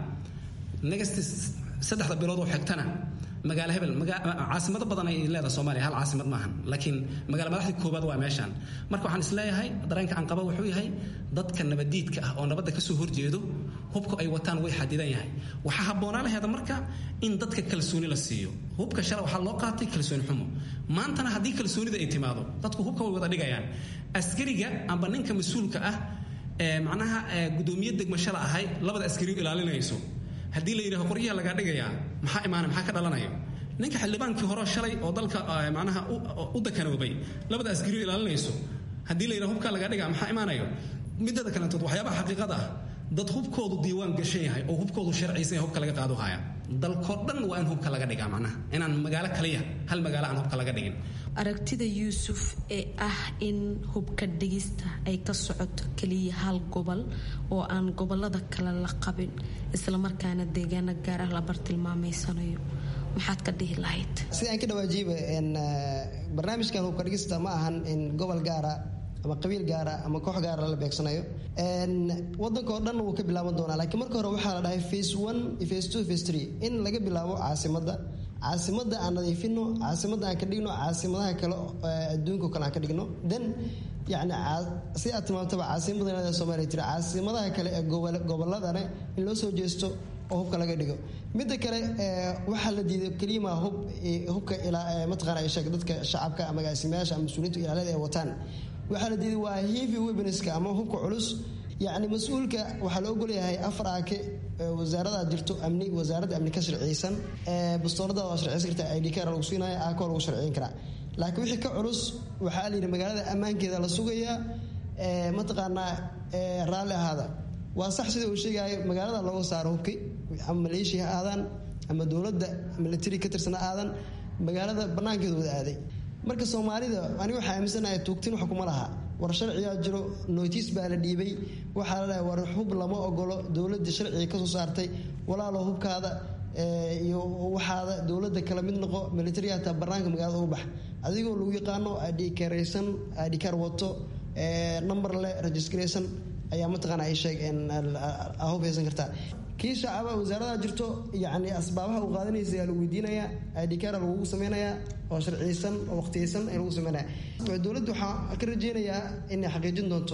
next saddexda bilood oo xigtana magaalo hebel caasimado badan ay leedahay soomaaliya hal caasimad maahan laakiin magaala madaxdii koowaad waa meeshaan marka waxaan isleeyahay dareenka aan qaba wuxuu yahay dadka nabadiidka ah oo nabadda kasoo horjeedo hubka ay wataan way xadidan yahay waxaa habboonaa laheeda marka in dadka kalsooni la siiyo hubka shala waxaa loo qaatay kalsooni xumo maantana haddii kalsoonida ay timaado dadku hubka way wada dhigayaan askariga amba ninka mas-uulka ah ee macnaha gudoomiye degmashala ahay labada askari ilaalinayso haddii la yidhaho qoryaha lagaa dhigayaa maxaa imaana maxaa ka dhalanayo ninka xildhibaankii hore shalay oo dalka macnaha u dakanoobay labada askariyo ilaalinayso haddii la yidhaho hubkaa lagaa dhigaa maxaa imaanayo midada kalentood waxyaabaha xaqiiqada ah dad hubkoodu diiwaan gashan yahay oo hubkoodu sharciysan yahay hubka laga qaado haya dalkoo dhan waa in hubka laga dhigaa macnaha inaan magaalo kaliya hal magaalo aan hubka laga dhigin aragtida yuusuf ee ah in hubka dhigista ay ka socoto keliya hal gobol oo aan gobolada kale la qabin islamarkaana deegaano gaar ah la bartilmaameysanayo maxaad ka dhihi lahayd sida aan ka dhawaajiiba barnaamijkan hubka dhigista ma ahan in gobol gaara ama qabiil gaara ama koox gaara la beegsanayo wadanka oo dhan wuu ka bilaaban doonaa laakiin marka hore waxaa la dhahay face one face two face three in laga bilaabo caasimadda caasimadda aan nadiifino caasimadda aan ka dhigno caasimadaha kale adduunka kale aan ka dhigno then yani si aad tilmaamtaba caasimadda soomaaliya tiri caasimadaha kale ee goboladane in loo soo jeesto oo hubka laga dhigo midda kale waxaa la diiday keliyamaa hub hubka mataqaana sheeg dadka shacabka ama agaasimayaasha ama mas-uuliyiinta ilaalada ay wataan waxaa la diiday waa heavy weaponska ama hubka culus yacni mas-uulka waxaa la ogolyahay afar aake wasaarada jirto amni wasaaradda amni ka sharciyeysan bastoolada waa sharciyeysan karta id kar lagu siinaya aako lagu sharciyin karaa laakiin wixii ka culus waxaa la yidhi magaalada ammaankeeda la sugayaa mataqaanaa raalli ahaada waa sax sida uu sheegayo magaalada looga saaro hubki ama maleeshiya ha aadaan ama dowladda military ka tirsan ha aadan magaalada banaankeeda wada aaday marka soomaalida aniga waxaa aaminsanahay tuugtin wax kuma laha war sharcigaa jiro notiis baa la dhiibay waxaa la dhahay war hub lama ogolo dowladda sharciga kasoo saartay walaalo hubkaada iyo waxaada dowladda kala mid noqo military hataa banaanka magaalada ugu bax adigoo lagu yaqaano adhikaraysan adhikar wato number le registraysan ayaa mataqaana ay sheeg hub haysan kartaa kii shacaba wasaarada jirto yani asbaabaha uu qaadanaysa ayaa lagu weydiinayaa idkara lagugu samaynayaa oo sharciyeysan oo waqtiyeysan ayaa lagu samaynaya dowladda waxaa ka rajeynayaa inay xaqiijin doonto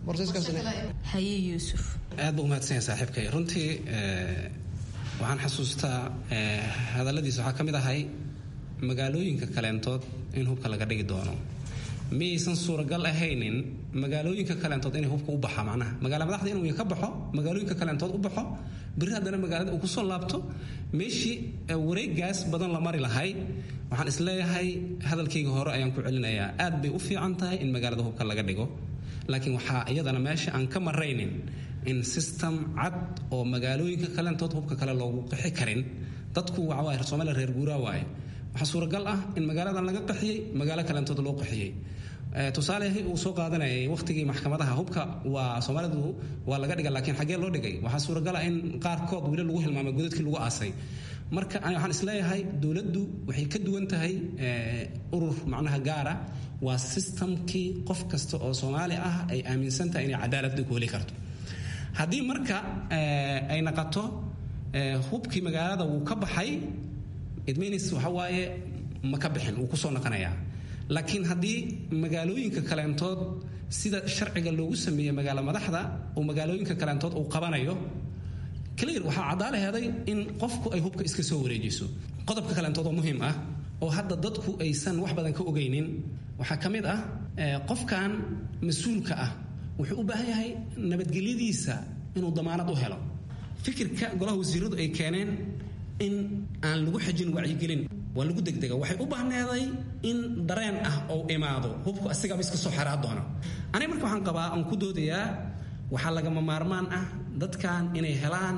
haye yuusuf aad buu umahadsan yahay saaxiibkay runtii waxaan xasuustaa hadalladiisa waxaa ka mid ahay magaalooyinka kaleentood in hubka laga dhigi doono miyaysan suuragal ahaynin magaalooyinka kaleentood inay hubka u baxa macnaha magaala madaxda inuu ka baxo magaalooyinka kaleentood u baxo beri haddana magaalada uu kusoo laabto meeshii wareegaas badan la mari lahay waxaan isleeyahay hadalkayga hore ayaan ku celinayaa aad bay u fiican tahay in magaalada hubka laga dhigo laakiin waxaa iyadana meesha aan ka maraynin in system cad oo magaalooyinka kaleentood hubka kale loogu qixi karin dadku waxawaaye soomaaliya reer guuraa waaye waxaa suuragal ah in magaaladan laga qaxiyey magaalo kaleentood loo qaxiyey tusaale uu soo qaadanayay waqtigii maxkamadaha hubka waa soomaalidu waa laga dhiga laakiin xaggee loo dhigay waxaa suuragal ah in qaarkood weli lagu hilmaamay godadkii lagu aasay marka waxaan isleeyahay dowladdu waxay ka duwan tahay urur macnaha gaara waa sistamkii qof kasta oo soomaali ah ay aaminsan tahay inay cadaaladda ku heli karto haddii marka ay naqato hubkii magaalada wuu ka baxay idminis waxa waaye ma ka bixin wuu kusoo naqanayaa laakiin haddii magaalooyinka kaleentood sida sharciga loogu sameeyey magaalo madaxda uu magaalooyinka kaleentood uu qabanayo clear waxaa caddaalaheeday in qofku ay hubka iska soo wareejiso qodobka kaleentood oo muhiim ah oo hadda dadku aysan wax badan ka ogaynin waxaa ka mid ah qofkan mas-uulka ah wuxuu u baahan yahay nabadgelyadiisa inuu damaanad u helo fikirka golaha wasiiradu ay keeneen in aan lagu xajin wacyigelin waa lagu degdega waxay u baahneeday in dareen ah oo imaado hubku asigaba iska soo xaraa doona aniga marka waxaan qabaa aan ku doodayaa waxaa lagama maarmaan ah dadkan inay helaan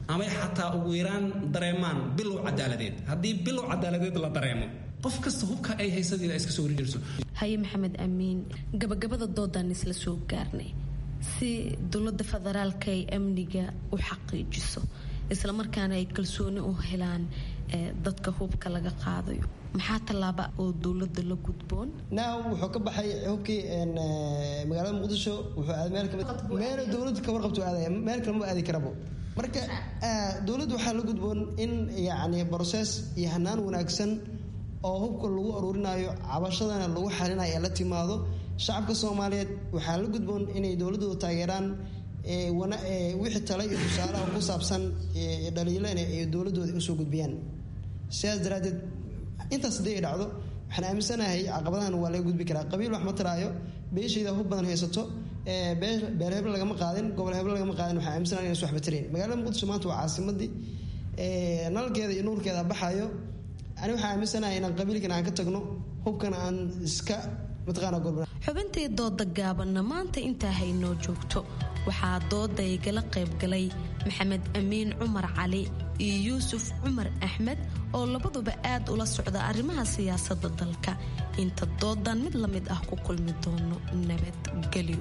amay xataa ugu yaraan dareemaan bilow cadaaladeed haddii bilow cadaaladeed la dareemo qof kasta hubka ay haysadeeda iska soo horjeerso haye maxamed amiin gabagabada doodaan isla soo gaarnay si dowladda federaalka ay amniga u xaqiijiso islamarkaana ay kalsooni u helaan dadka hubka laga qaadayo maxaa tallaaba oo dowladda la gudboon now wuxuu ka baxay hubkii magaalada muqdisho wuxuu aaday meel kamid meel dowladda ka warqabtu aadaya meel kale ma aadi karabo marka dowladda waxaa la gudboon in yacni process iyo hanaan wanaagsan oo hubka lagu aruurinayo cabashadana lagu xalinayo ee la timaado shacabka soomaaliyeed waxaa la gudboon inay dowladdooda taageeraan wixii tale iyo tusaalaha ku saabsan dhaliilana ay dowladooda usoo gudbiyaan sidaas daraaddeed intaas haddii ay dhacdo waxaan aaminsanahay caqabadahan waa laga gudbi karaa qabiil wax ma taraayo beeshayda hub badan haysato beel heble lagama qaadin gobol heble lagama qaadin waxaan aaminsanahay inaysu waxba tarayn magaalada muqdisho maanta waa caasimadii nalalkeeda iyo nuurkeeda baxayo ani waxaan aaminsanahay inaan qabiilkan aan ka tagno hubkana aan iska xubintii dooda gaabanna maanta intaa haynoo joogto waxaa dooda igala qaybgalay maxamed amiin cumar cali iyo yuusuf cumar axmed oo labaduba aad ula socda arrimaha siyaasadda dalka inta doodan mid la mid ah ku kulmi doono nabadgelyo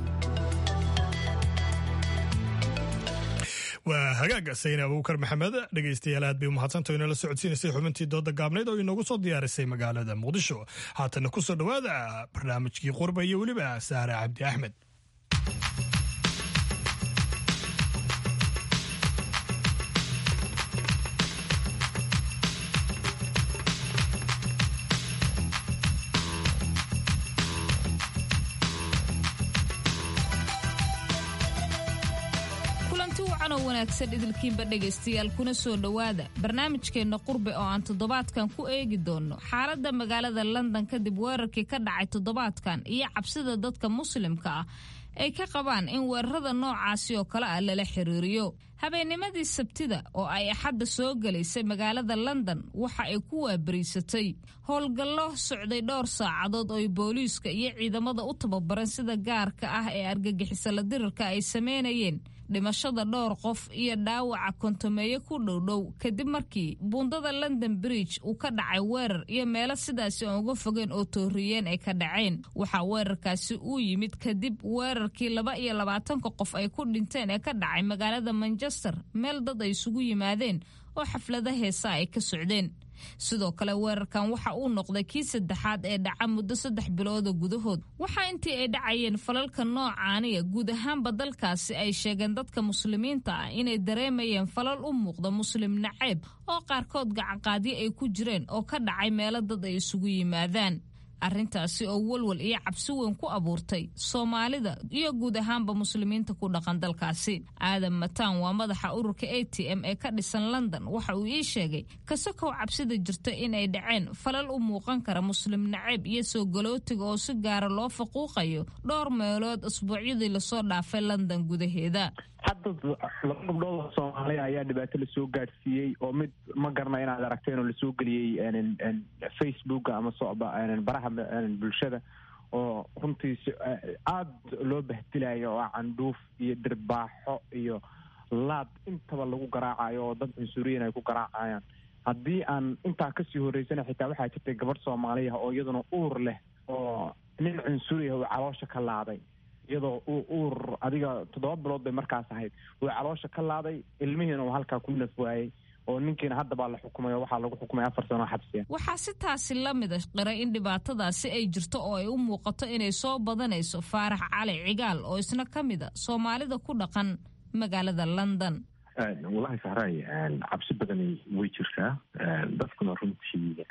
waa hagaaga sayne abuukar maxamed dhegaystayaal aad bay umahadsantaho inala socodsiinaysay xubintii dooda gaabnayd oo inoogu soo diyaarisay magaalada muqdisho haatana ku soo dhowaada barnaamijkii qurba iyo weliba saare cabdi axmed wanaagsan idilkiinba dhegaystayaal kuna soo dhowaada barnaamijkeenna qurbe oo aan toddobaadkan ku eegi doonno xaaladda magaalada london kadib weerarkii ka dhacay toddobaadkan iyo cabsida dadka muslimka ah ay ka qabaan in weerarada noocaasi oo kale ah lala xiriiriyo habeennimadii sabtida oo ay axadda soo gelaysay magaalada london waxa ay ku waabariisatay howlgallo socday dhowr saacadood oo ay booliiska iyo ciidamada u tababaran sida gaarka ah ee argagixisala dirirka ay sameynayeen dhimashada dhowr qof iyo dhaawaca kontomeeyo ku dhowdhow kadib markii buundada london bridge uu ka dhacay weerar iyo meelo sidaasi aan uga fogeen oo tooriyeen ay ka dhaceen waxaa weerarkaasi uu yimid kadib weerarkii laba iyo labaatanka qof ay ku dhinteen ee ka dhacay magaalada manchester meel dad ay isugu yimaadeen oo xaflada heesa ay ka socdeen sidoo kale weerarkan waxa uu noqday kii saddexaad ee dhaca muddo saddex bilooda gudahood waxaa intii ay dhacayeen falalka noocaaniya guud ahaanba dalkaasi ay sheegeen dadka muslimiinta ah inay dareemayeen falal u muuqda muslim naceeb oo qaarkood gacanqaadyo ay ku jireen oo ka dhacay meelo dad ay isugu yimaadaan arrintaasi oo walwal iyo cabsi weyn ku abuurtay soomaalida iyo guud ahaanba muslimiinta ku dhaqan dalkaasi aadan mataan waa madaxa ururka a t m ee ka dhisan london waxa uu ii sheegay kasakow cabsida jirta inay dhaceen falal u muuqan kara muslim naceeb iyo soo galootiga oo si gaara loo faquuqayo dhowr meelood asbuucyadii lasoo dhaafay london gudaheeda hadda laba gabdhood oo soomaaliya ayaa dhibaato lasoo gaadhsiiyey oo mid ma garna inaad aragteen oo lasoo geliyey facebooka ama baraha bulshada oo runtii aada loo bahdilayo oo candhuuf iyo dhirbaaxo iyo laad intaba lagu garaacayo oo dad cunsuriyan ay ku garaacayaan haddii aan intaa kasii horeysana xitaa waxaa jirtay gabadh soomaaliya oo iyaduna uur leh oo nin cunsuriya uu caloosha ka laaday iyadoo uu uur adiga toddoba bilood bay markaas ahayd uu caloosha ka laaday ilmihiina uu halkaa ku naf waayey oo ninkiina hadda baa la xukumay oo waxaa lagu xukumay afar sano xabsiya waxaa si taasi la mida qiray in dhibaatadaasi ay jirto oo ay u muuqato inay soo badanayso faarax cali cigaal oo isna ka mid a soomaalida ku dhaqan magaalada london walahi sahray cabsi badani way jirtaa dadkuna runtii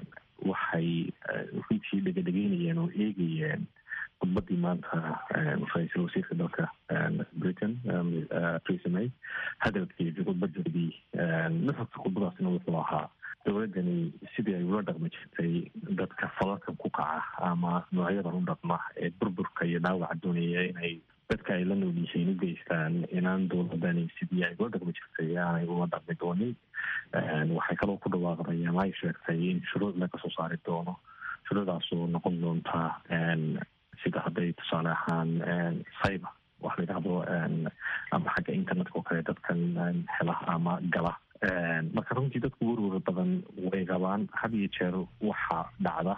waxay runtii dhegadhegeynayeen oo eegayeen khudbadii maanta ra-iisul wasiirka dalka britain theresa may hadalkeedii khudbadeedii nuxurka khudbadaasina wuxuu ahaa dowladdani sidii ay ula dhaqmi jirtay dadka falalkan ku kaca ama noocyadan u dhaqma ee burburka iyo dhaawaca doonaya inay dadka ay la nool yihiin u geystaan inaan dowladani sidii ay ula dhaqmi jirtay aanay ula dhaqmi doonin waxay kaloo ku dhawaaqday ama ay sheegtay in shuruuc laga soo saari doono shuruucdaasoo noqon doonta sida hadday tusaale ahaan cyber wax la yidhahdo ama xagga internet internetka oo kale dadkan hela ama gala marka runtii dadku werwer badan way qabaan had iyo jeer waxaa dhacda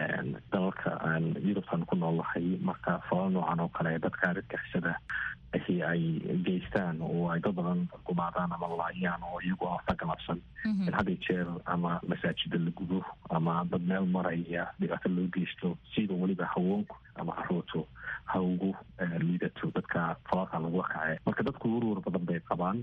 dalalka aan yurubtan ku noolnahay marka falal noocan oo kale dadka argagixisada ahi ay geystaan oo ay dad badan gumaadaan ama laayaan oo iyagu afa galabsan in had iyo jeer ama masaajida la gudo ama dad meel maraya dhibaato loo geysto sida weliba haweenku ama caruurtu ha ugu liidato dadka falalka lagu kace marka dadku werwer badan bay qabaan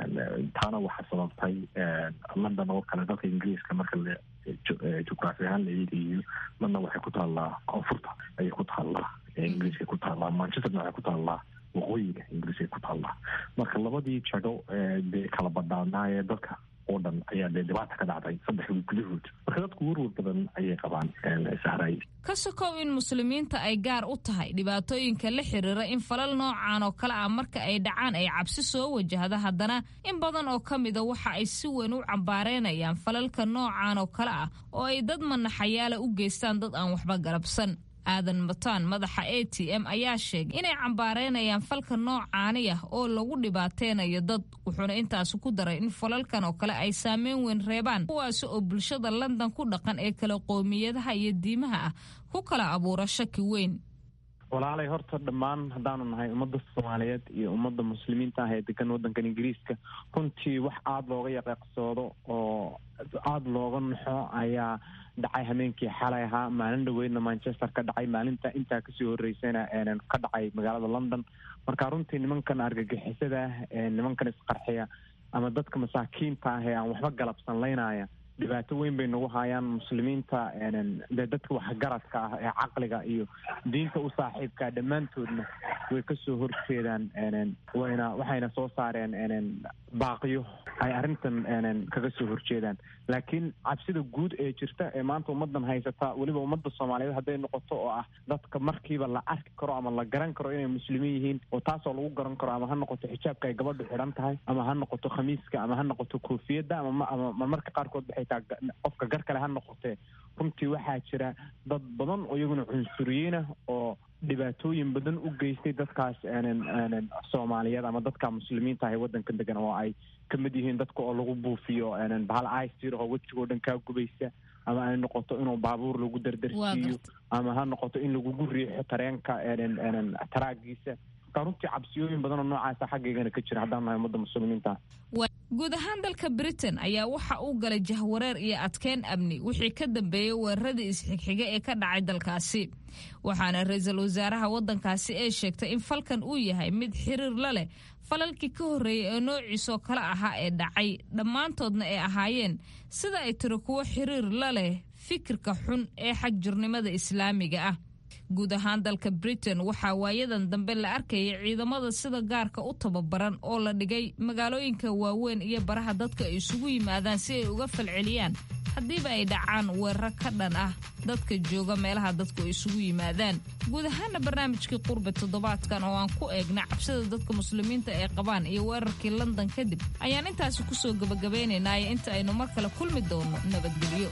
taana waxaa sababtay london oo kale dalka ingiriiska marka la jugraafi ahaan la eegayo london waxay ku taallaa koonfurta ayay ku taallaa ingiriiska ku taallaa manchesterna waxay ku taallaa waqooyiga ingiriiska ku taallaa marka labadii jago dee kala badhaanaa ee dadka oo dhan ayaa dee dhibaata ka dhacday saddex wiil gudahood marka dadku werwer badan ayay qabaan sahray ka sokow in muslimiinta ay gaar u tahay dhibaatooyinka la xiriira in falal noocan oo kale ah marka ay dhacaan ay cabsi soo wajahda haddana in badan oo ka mida waxa ay si weyn u cambaareynayaan falalka noocan oo kale ah oo ay dad manaxayaala u geystaan dad aan waxba galabsan aadan mataan madaxa a t m ayaa sheegay inay cambaareynayaan falka noocaani ah oo lagu dhibaateynayo dad wuxuuna intaasi ku daray in falalkan oo kale ay saameyn weyn reebaan kuwaasi oo bulshada london ku dhaqan ee kala qoomiyadaha iyo diimaha ah ku kala abuura shaki weyn walaalay horta dhammaan haddaanu nahay ummadda soomaaliyeed iyo ummadda muslimiinta ah ee degan waddankan ingiriiska runtii wax aada looga yaqiiqsoodo oo aada looga naxo ayaa dhacay hameenkii xalay ahaa maalin dhaweydna manchester ka dhacay maalinta intaa kasii horeysayna ka dhacay magaalada london marka runtii nimankan argagixisada ah nimankan isqarxiya ama dadka masaakiinta ah ee aan waxba galabsan laynaya dhibaato weyn bay nagu hayaan muslimiinta dee dadka waxgaradka ah ee caqliga iyo diinta u saaxiibkaa dhammaantoodna way kasoo horjeedaan wayna waxayna soo saareen baaqiyo ay arrintan kaga soo horjeedaan laakiin cabsida guud ee jirta ee maanta ummadan haysata weliba ummadda soomaaliyeed hadday noqoto oo ah dadka markiiba la arki karo ama la garan karo inay muslimiin yihiin oo taasoo lagu garan karo ama ha noqoto xijaabka ay gabadhu xidhan tahay ama ha noqoto khamiiska ama ha noqoto koofiyadda ama marmarka qaarkood waxay taa qofka gar kale ha noqotee runtii waxaa jira dad badan oo iyaguna cunsuriyiinah oo dhibaatooyin badan u geystay dadkaas soomaaliyeed ama dadka muslimiinta ah ee waddanka degan oo ay kamid yihiin dadka oo lagu buufiyo bahal icir oo wejigoo dhan kaa gubaysa ama ay noqoto inuu baabuur lagu dardarsiiyo ama ha noqoto in lagugu riixo tareenka taraagiisa marka runtii cabsiyooyin badan oo noocaasa xaggaygana ka jira haddaan nahay ummadda muslimiinta guud ahaan dalka britain ayaa waxa uu galay jahwareer iyo adkeyn amni wixii ka dambeeyey weeraradii isxigxiga ee ka dhacay dalkaasi waxaana ra-iisul wasaaraha waddankaasi ee sheegtay in falkan uu yahay mid xiriir la leh falalkii ka horreeyay ee noociisoo kale ahaa ee dhacay dhammaantoodna ay ahaayeen sida ay tiri kuwo xiriir la leh fikirka xun ee xagjirnimada islaamiga ah guud ahaan dalka britain waxaa waayadan dambe la arkayay ciidamada sida gaarka u tababaran oo la dhigay magaalooyinka waaweyn iyo baraha dadka ay isugu yimaadaan si ay uga falceliyaan haddiiba ay dhacaan weeraro ka dhan ah dadka jooga meelaha dadku ay isugu yimaadaan guud ahaana barnaamijkii qurbe toddobaadkan oo aan ku eegna cabsida dadka muslimiinta ay qabaan iyo weerarkii london kadib ayaan intaasi kusoo gabagabaynaynaayo inta aynu mar kale kulmi doono nabadgelyo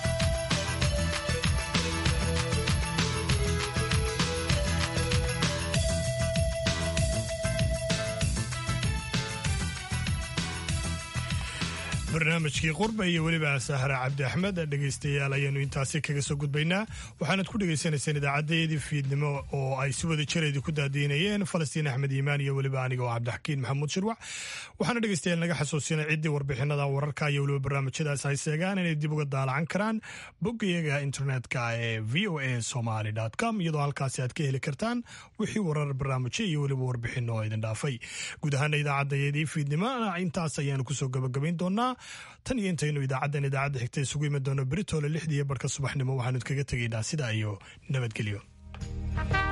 barnaamijkii qurba iyo weliba sahra cabdi axmed dhegaystayaal ayaanu intaasi kaga soo gudbaynaa waxaanad ku dhegaysanayseen idaacadeedii fiidnimo oo ay si wada jireedi ku daadiinayeen falastiin axmed iimaan iyo weliba aniga oo cabdixakiin maxamuud shirwac waxaana dhegaystayaal naga xasuusinay ciddii warbixinada wararka iyo weliba barnaamijyadaas ay seegaan inay dib uga daalacan karaan boggayaga internetka ee v o a somaly com iyadoo halkaasi aad ka heli kartaan wixii warar barnaamijyo iyo weliba warbixino oo idin dhaafay guud ahaana idaacaddayadii fiidnimona intaas ayaanu kusoo gabagabayn doonaa tan iyo intaynu idaacaddan idaacadda xigta isugu imi doono beritoole lixdiiyo barhka subaxnimo waxaanu kaga tegaynaa sidaa iyo nabadgelyo